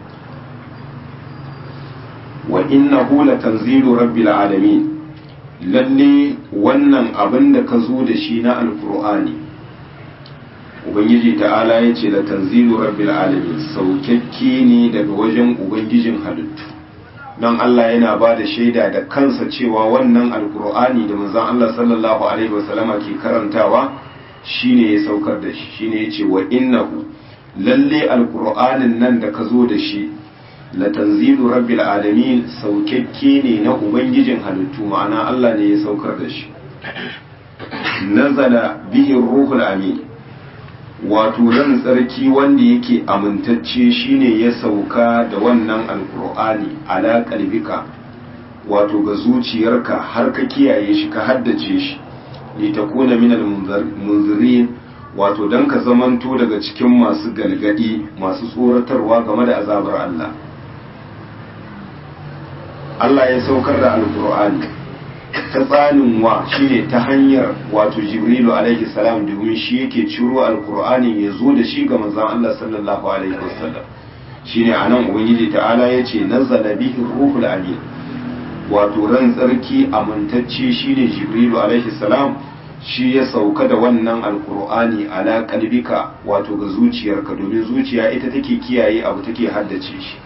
wa innahu latanzilu rabbil alamin lalle wannan abin da ka zo da shi na alkur'ani ubangiji ta'ala ya ce latanzilu rabbil alamin saukakke ne daga wajen ubangijin halittu don Allah yana ba da shaida da kansa cewa wannan alkur'ani da manzon Allah sallallahu alaihi wasallama ke karantawa shine ya saukar da shi shine ya ce wa innahu lalle alkur'anin nan da ka zo da shi la tanzilu rabbil alamin saukakke ne na ubangijin halittu ma'ana Allah ne ya saukar da shi nazala bihi ruhul amin wato ran tsarki wanda yake amintacce shine ya sauka da wannan alkur'ani ala kalbika wato ga zuciyarka har ka kiyaye shi ka haddace shi li takuna minal munzirin wato dan ka zamanto daga cikin masu galgadi masu tsoratarwa game da azabar Allah Allah ya saukar da alkur'ani ta tsanin wa shine ta hanyar wato jibrilu alaihi salam domin shi yake ciro alkur'ani ya zo da shi ga manzon Allah sallallahu alaihi wasallam shine anan ubangiji ta'ala yace nazzala bihi ruhul amin wato ran tsarki amintacce shine jibrilu alaihi salam shi ya sauka da wannan alkur'ani ala kalbika wato ga zuciyarka domin zuciya ita take kiyaye abu take haddace shi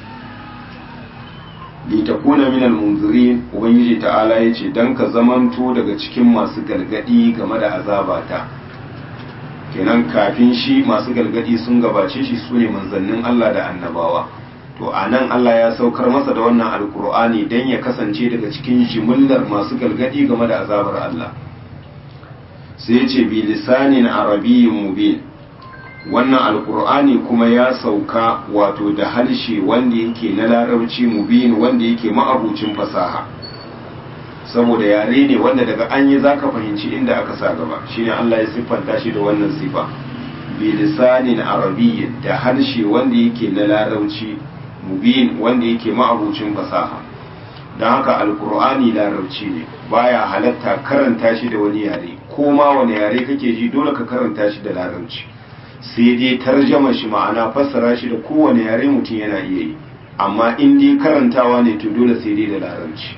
litakuna min almunzirin ubangiji ta'ala yace dan ka zamanto daga cikin masu galgadi game da azabata kenan kafin shi masu galgadi sun gabace shi sune manzannin Allah da annabawa to anan Allah ya saukar masa da wannan alkur'ani dan ya kasance daga cikin jimillar masu galgadi game da azabar Allah sai ya ce bi lisanin arabiyyin mubin wannan alkur'ani kuma ya sauka wato da harshe wanda yake na larabci mubin wanda yake ma'abucin fasaha saboda yare ne wanda daga an yi zaka fahimci inda aka sa gaba shine Allah ya siffanta shi da wannan sifa bi lisanin arabiyyin da harshe wanda yake na larabci mubin wanda yake ma'abucin fasaha don haka alkur'ani larabci ne baya halatta karanta shi da wani yare ko ma wani yare kake ji dole ka karanta shi da larabci sai dai tarjama shi ma'ana fassara shi da kowane yare mutum yana iya yi amma in dai karantawa ne to dole sai dai da larabci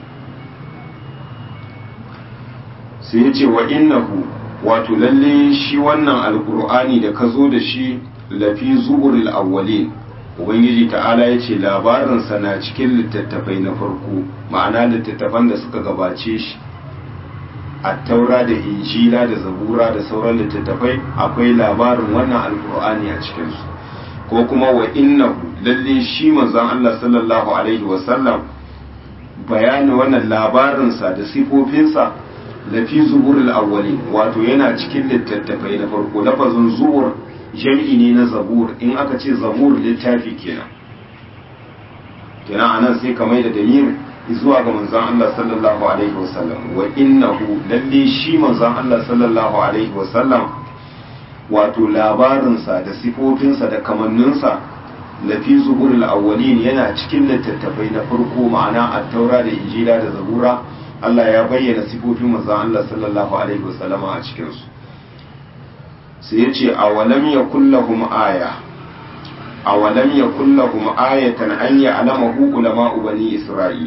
sai ya ce wa innahu wato lalle shi wannan alkur'ani da ka zo da shi lafi zuburil awwalin ubangiji ta'ala ya ce labarinsa na cikin littattafai na farko ma'ana littattafan da suka gabace shi a taura da injila da zabura da sauran littattafai akwai labarin wannan alkur'ani a cikinsu ko kuma wa innahu lalle shi manzon Allah sallallahu alaihi wasallam bayani wannan labarinsa da sifofinsa lafi zuburul awwalin wato yana cikin littattafai na farko lafazin zubur jam'i ne na zabur in aka ce zabur littafi kenan kenan anan sai ka mai da damir zuwa ga manzon Allah sallallahu alaihi wasallam wa innahu lalle shi manzon Allah sallallahu alaihi wasallam wato labarinsa da sifofinsa da kamanninsa lafi zuburul awwalin yana cikin littattafai na farko ma'ana at-taura da injila da zabura Allah ya bayyana sifofin manzon Allah sallallahu alaihi wasallama a cikin su sai ya ce a walam ya kullahum aya a walam ya kullahum ayatan an ya alama ulama bani isra'il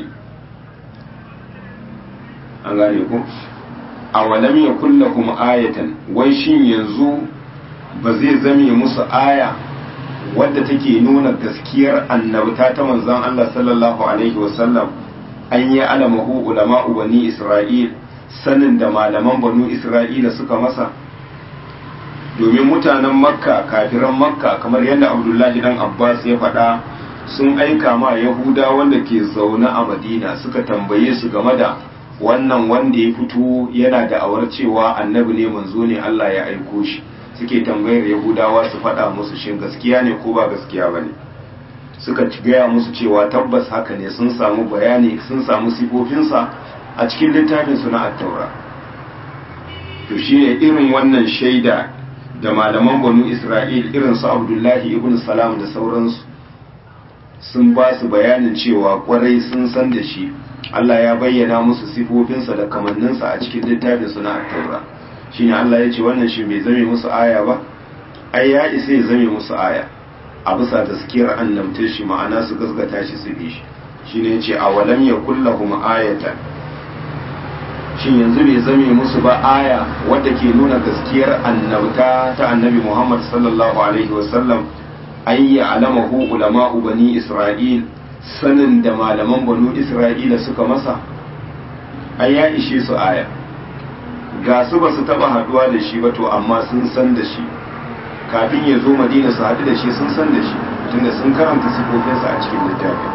an gane ku a walam ya kullahum ayatan wai shin yanzu ba zai zame musu aya wadda take nuna gaskiyar annabta ta manzon Allah sallallahu alaihi wasallam an yi alama ulama bani isra'il sanin da malaman banu isra'ila suka masa domin mutanen makka kafiran makka kamar yadda abdullahi dan abbas ya faɗa sun aika ma yahuda wanda ke zaune a madina suka tambaye su game da wannan wanda ya fito yana da awar cewa annabi ne manzo ne allah ya aiko shi suke tambayar yahudawa su faɗa musu shin gaskiya ne ko ba gaskiya ba ne suka gaya musu cewa tabbas haka ne sun samu bayani sun samu sifofinsa a cikin littafinsu na attaura to shi ne irin wannan shaida da malaman banu isra'il irin su abdullahi ibn salam da sauransu sun ba su bayanin cewa kwarai sun san da shi allah ya bayyana musu sifofinsa da kamanninsa a cikin littafin su na attaura shine allah ya ce wannan shi bai zame musu aya ba ai ya isa ya zame musu aya a bisa gaskiyar annabtar shi ma'ana su gasgata shi su bi shi shine ya ce a walam ya kullahum ayatan shin yanzu bai zame musu ba aya wadda ke nuna gaskiyar annabta ta annabi Muhammad sallallahu alaihi wasallam an yi alamahu ulama'u bani Isra'il sanin da malaman banu Isra'ila suka masa ai ya ishe su aya ga su ba su taba haduwa da shi ba to amma sun san da shi kafin ya zo madina su haɗu da shi sun san da shi tunda sun karanta sifofinsa a cikin littafin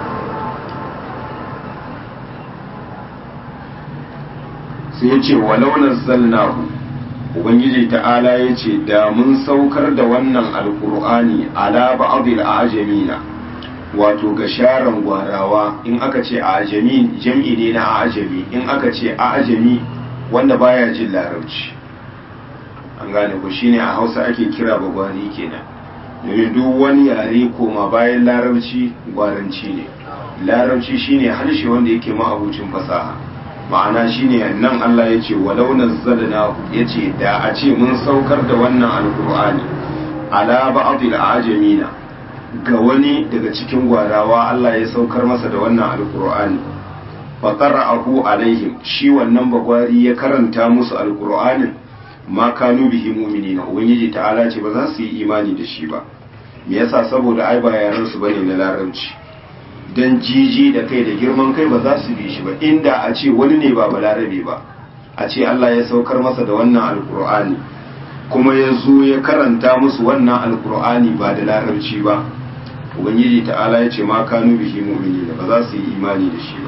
sai ya ce walau nazzalnahu ubangiji ta'ala ya ce da mun saukar da wannan alkur'ani ala ba'dil ajamina wato ga sharan gwarawa in aka ce ajami jam'i ne na ajami in aka ce ajami wanda baya jin larabci an gane ku shine a hausa ake kira bagwari kenan domin duk wani yare koma bayan larabci gwaranci ne larabci shine harshe wanda yake ma'abucin fasaha ma'ana shine nan Allah ya ce walau nazzalna ya ce da a ce mun saukar da wannan alkur'ani ala ba'dil ajamina ga wani daga cikin gwarawa Allah ya saukar masa da wannan alkur'ani fa qara'ahu alaihim shi wannan bagwari ya karanta musu alkur'anin ma kanu bihi mu'minina ubangiji ta'ala ce ba za su yi imani da shi ba me yasa saboda ai ba yaran su bane na larabci dan jiji da kai da girman kai ba za su bi shi ba inda a ce wani ne ba balarabe ba a ce Allah ya saukar masa da wannan alkur'ani kuma ya zo ya karanta musu wannan alkur'ani ba da larabci ba ubangiji ta'ala ya ce ma kanu bihi mu'minina ba za su yi imani da shi ba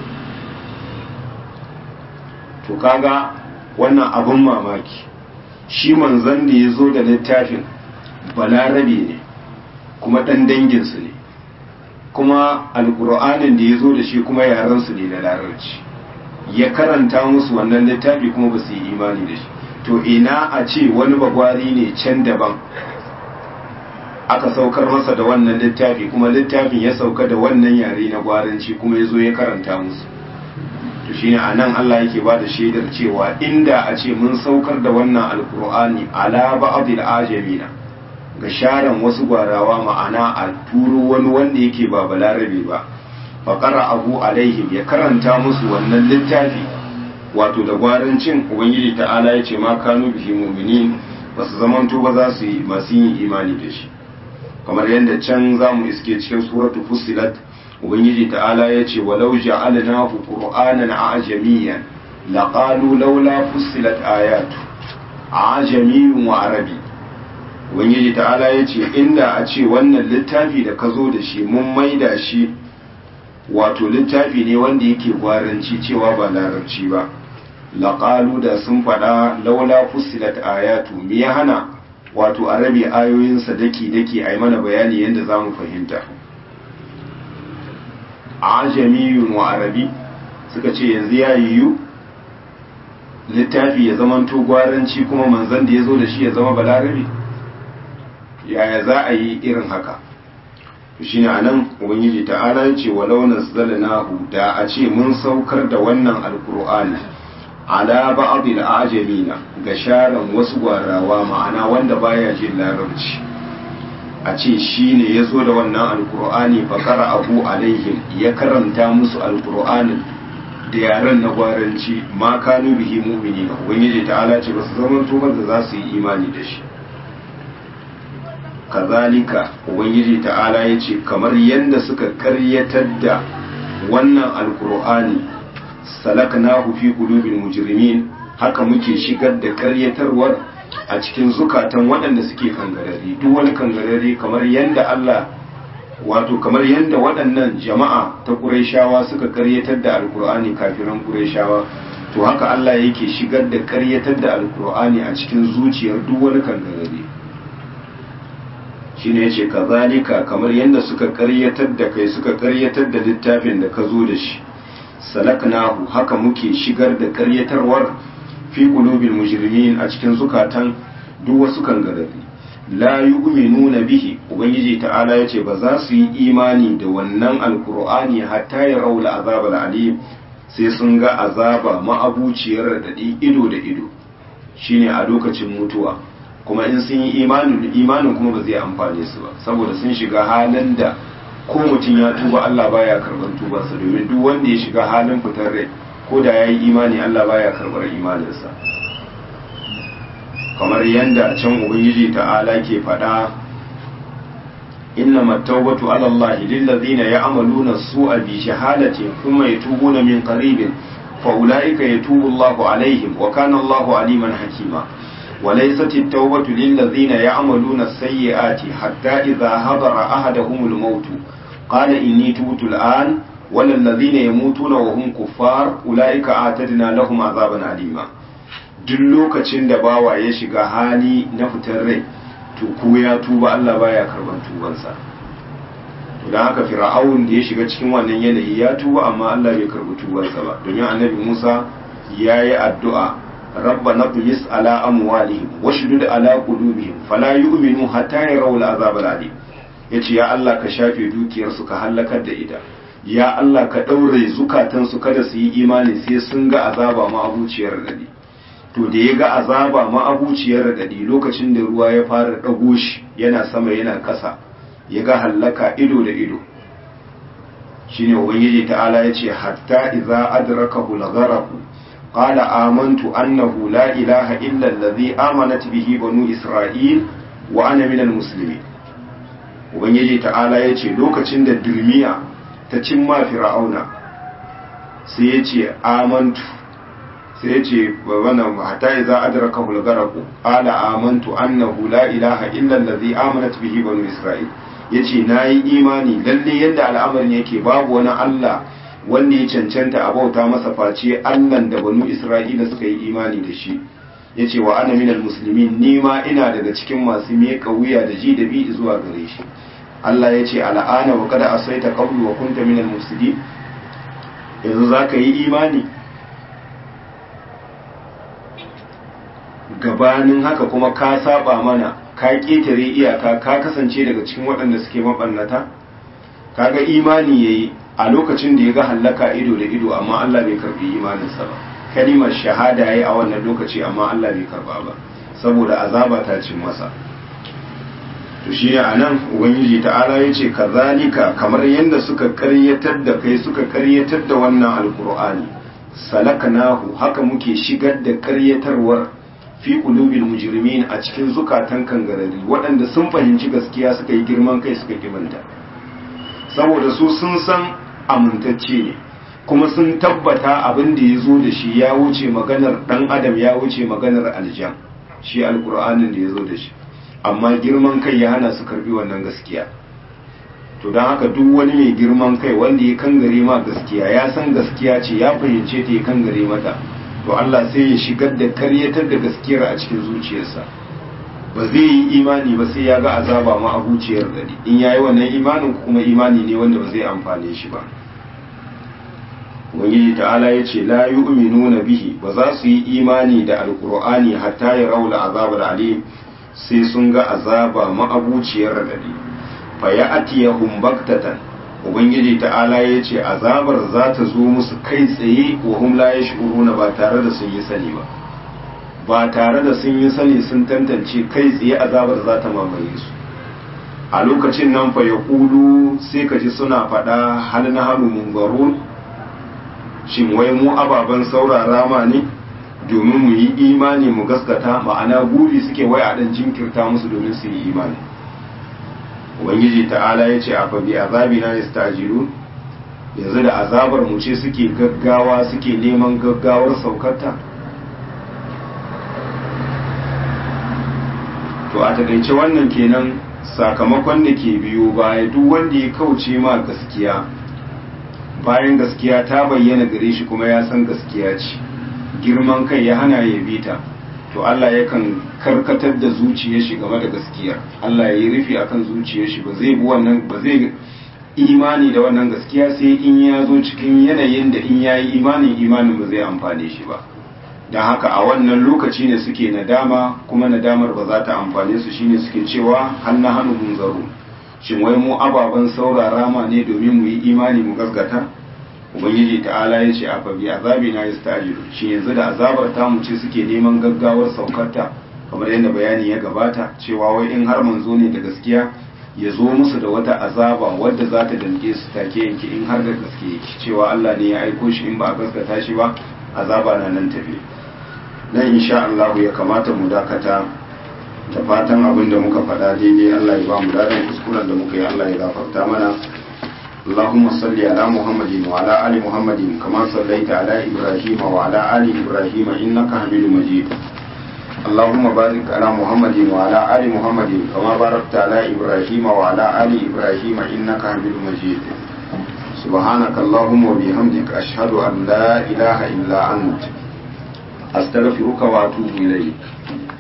to kaga wannan abun mamaki shi manzon da ya zo da littafin balarabe ne kuma ɗan danginsu ne kuma alƙur'anin da ya zo da shi kuma yarensu ne na larabci ya karanta musu wannan littafi kuma ba su yi imani da shi to ina a ce wani bagwari ne can daban aka saukar masa da wannan littafi kuma littafin ya sauka da wannan yare na gwaranci kuma ya zo ya karanta musu to shine a nan Allah yake ba da shaidar cewa inda a ce mun saukar da wannan alkur'ani ala ba'dil ajamina ga sharan wasu gwarawa ma'ana a turo wani wanda yake ba balarabe ba faƙara abu alaihim ya karanta musu wannan littafi wato da gwarancin ubangiji ta'ala ya ce ma kanu bihi mu'minin ba su zamanto ba za su yi masu yin imani da shi kamar yadda can za mu iske cikin suratu fusilat ubangiji ta'ala ya ce walau ja'alnahu qur'anan ajamiyan laqalu laula fusilat ayatu ajamiyyun wa arabi ubangiji ta'ala ya ce inda a ce wannan littafi da ka zo da shi mun maida shi wato littafi ne wanda yake gwaranci cewa ba larabci ba laƙalu da sun faɗa laula fusilat ayatu me ya hana wato a rabe ayoyinsa daki-daki a yi mana bayani yadda za mu fahimta ajamiyun wa arabi suka ce yanzu ya yiwu littafi ya zamanto gwaranci kuma manzan da ya zo da shi ya zama balarabe yaya za a yi irin haka shi ne a nan ubangiji ta'ala ya ce walau nazzalnahu da a ce mun saukar da wannan alkur'ani ala ba'dil ajamina ga sharan wasu gwarawa ma'ana wanda baya jin larabci a ce shi ne ya zo da wannan alkur'ani fakara abu alaihim ya karanta musu alkur'anin da yaren na gwaranci ma kanu bihi mu'mini ubangiji ta'ala ce ba su zama tubar da za su yi imani da shi kazalika ubangiji ta'ala ya ce kamar yadda suka karyatar da wannan alkur'ani salaknahu fi qulubil mujrimin haka muke shigar da karyatarwar a cikin zukatan waɗanda suke kangarari duk wani kangarari kamar yadda Allah wato kamar yadda waɗannan jama'a ta Qurayshawa suka karyatar da alkur'ani kafiran Qurayshawa to haka Allah yake shigar da karyatar da alkur'ani a cikin zuciyar duk wani kangarari shine yace kazalika kamar yadda suka karyatar da kai suka karyatar da littafin da ka zo da shi salaknahu haka muke shigar da karyatarwar fi qulubil mujrimin a cikin zukatan duk wasu kangarari la yu'minuna bihi ubangiji ta'ala yace ba za su yi imani da wannan alqur'ani hatta ya raula azab alim sai sun ga azaba ma'abuciyar radadi ido da ido shine a lokacin mutuwa kuma in sun yi imanin imanin kuma ba zai amfane su ba saboda sun shiga halin da ko mutum ya tuba Allah baya karɓar tubarsa domin duk wanda ya shiga halin fitar rai ko da ya yi imani Allah baya karɓar imaninsa kamar yadda can ubangiji ta'ala ke faɗa إنما التوبة على الله للذين يعملون السوء بشهادة ثم يتوبون من قريب فأولئك يتوب الله عليهم وكان الله عليما حكيما وليست التوبة للذين يعملون السيئات حتى إذا حضر أحدهم الموت قال إني تبت الآن ولا الذين يموتون وهم كفار أولئك أعتدنا لهم عذابا أليما duk lokacin da bawa ya shiga hali na fitar rai to ko ya tuba Allah baya karban tubansa to dan haka fir'aun da ya shiga cikin wannan yanayi ya tuba amma Allah bai karbi tubansa ba domin annabi Musa ya yi addu'a ربنا اطمس على أموالهم واشدد على قلوبهم فلا يؤمنوا حتى يروا العذاب العليم yace ya Allah ka shafe dukiyarsu ka hallakar da ita ya Allah ka ɗaure zukatansu kada su yi imani sai sun ga azaba ma'abuciyar radadi to da ya ga azaba ma'abuciyar radadi lokacin da ruwa ya fara ɗago shi yana sama yana ƙasa ya ga hallaka ido da ido shine ubangiji ta'ala yace hatta idza adrakahu al-gharq qala amantu annahu la ilaha illa allazi amanat bihi banu isra'il wa ana minal muslimin ubangiji ta'ala yace lokacin da dulmiya ta cimma fir'auna sai yace amantu sai yace wannan hatta idza adraka hulgaraku qala amantu annahu la ilaha illa allazi amanat bihi banu isra'il yace nayi imani lalle yadda al'amarin yake babu wani Allah wanda ya cancanta a bauta masa face Allah da banu Isra'ila suka yi imani da shi ya ce wa ana minal musulmin ni ma ina daga cikin masu miƙa wuya da ji da bi zuwa gare shi Allah ya ce al'ana wa kada asaita qablu wa kunta minal mufsidin yanzu za ka yi imani gabanin haka kuma ka saba mana ka ƙetare iyaka ka kasance daga cikin waɗanda suke mabannata kaga imani yayi a lokacin da ya ga hallaka ido da ido amma Allah bai karbi imaninsa ba kalimar shahada yayi a wannan lokaci amma Allah bai karba ba saboda azaba ta cin masa to shi a nan ubangiji ta'ala ya ce kazalika kamar yadda suka karyatar da kai suka karyatar da wannan alkur'ani salaknahu haka muke shigar da karyatarwar fi qulubil mujrimin a cikin zukatan kangarari waɗanda sun fahimci gaskiya suka yi girman kai suka kimanta saboda su sun san amintacce ne kuma sun tabbata abin da ya zo da shi ya wuce maganar ɗan adam ya wuce maganar aljan shi alkur'anin da ya zo da shi amma girman kai ya hana su karbi wannan gaskiya to don haka duk wani mai girman kai wanda ya kangare ma gaskiya ya san gaskiya ce ya fahimce ta ya kangare mata to Allah sai ya shigar da karyatar da gaskiyar a cikin zuciyarsa ba zai yi imani ba sai ya ga azaba ma abuciyar gari in yayi wannan imanin kuma imani ne wanda ba zai amfane shi ba ubangiji ta'ala ya ce la yu'minuna bihi ba za su yi imani da alqur'ani hatta ya raula azabar alim sai sun ga azaba ma'abuciyar radadi fa ya'tiyahum baktatan ubangiji ta'ala ya ce azabar za ta zo musu kai tsaye wa hum la yash'uruna ba tare da sun yi sani ba ba tare da sun yi sani sun tantance kai tsaye azabar za ta mamaye su a lokacin nan fa ya kulu sai ka ji suna faɗa hal na hannu mungarun shin wai mu ababen saurara ma ne domin mu yi imani mu gaskata ma'ana buri suke wai a ɗan jinkirta musu domin su yi imani ubangiji ta'ala ya ce a fa bi azabi na yastajilu yanzu da azabar mu ce suke gaggawa suke neman gaggawar saukarta to a takaice wannan kenan sakamakon da ke biyo baya duk wanda ya kauce ma gaskiya bayan gaskiya ta bayyana gare shi kuma ya san gaskiya ce girman kai ya hana ya bi ta to Allah yakan karkatar da zuciyar shi game da gaskiya Allah ya yi rufi akan zuciyar shi ba zai bi wannan ba zai imani da wannan gaskiya sai in ya zo cikin yanayin da in yayi imanin imanin ba zai amfane shi ba don haka a wannan lokaci ne suke nadama kuma nadamar ba za ta amfane su shine suke cewa hannu hannu mun zaro shin wai mu ababen saurara ma ne domin mu yi imani mu gasgata ubangiji ta'ala ya ce a fabi azabi na yastajiru shi yanzu da azabar ta mu ce suke neman gaggawar saukarta kamar yadda bayani ya gabata cewa wai in har manzo ne da gaskiya ya zo musu da wata azaba wadda za ta danke su take yanke in har da gaske cewa Allah ne ya aiko shi in ba a gaskata shi ba azaba na nan tafi nan insha Allah ya kamata mu dakata da fatan abin da muka faɗa daidai Allah ya ba mu dadan kuskuren da muka yi Allah ya gafarta mana اللهم صل على محمد وعلى آل محمد كما صليت على إبراهيم وعلى آل إبراهيم إنك حميد مجيد اللهم بارك على محمد وعلى آل محمد كما باركت على إبراهيم وعلى آل إبراهيم إنك حميد مجيد سبحانك اللهم وبحمدك أشهد أن لا إله إلا أنت أستغفرك وأتوب إليك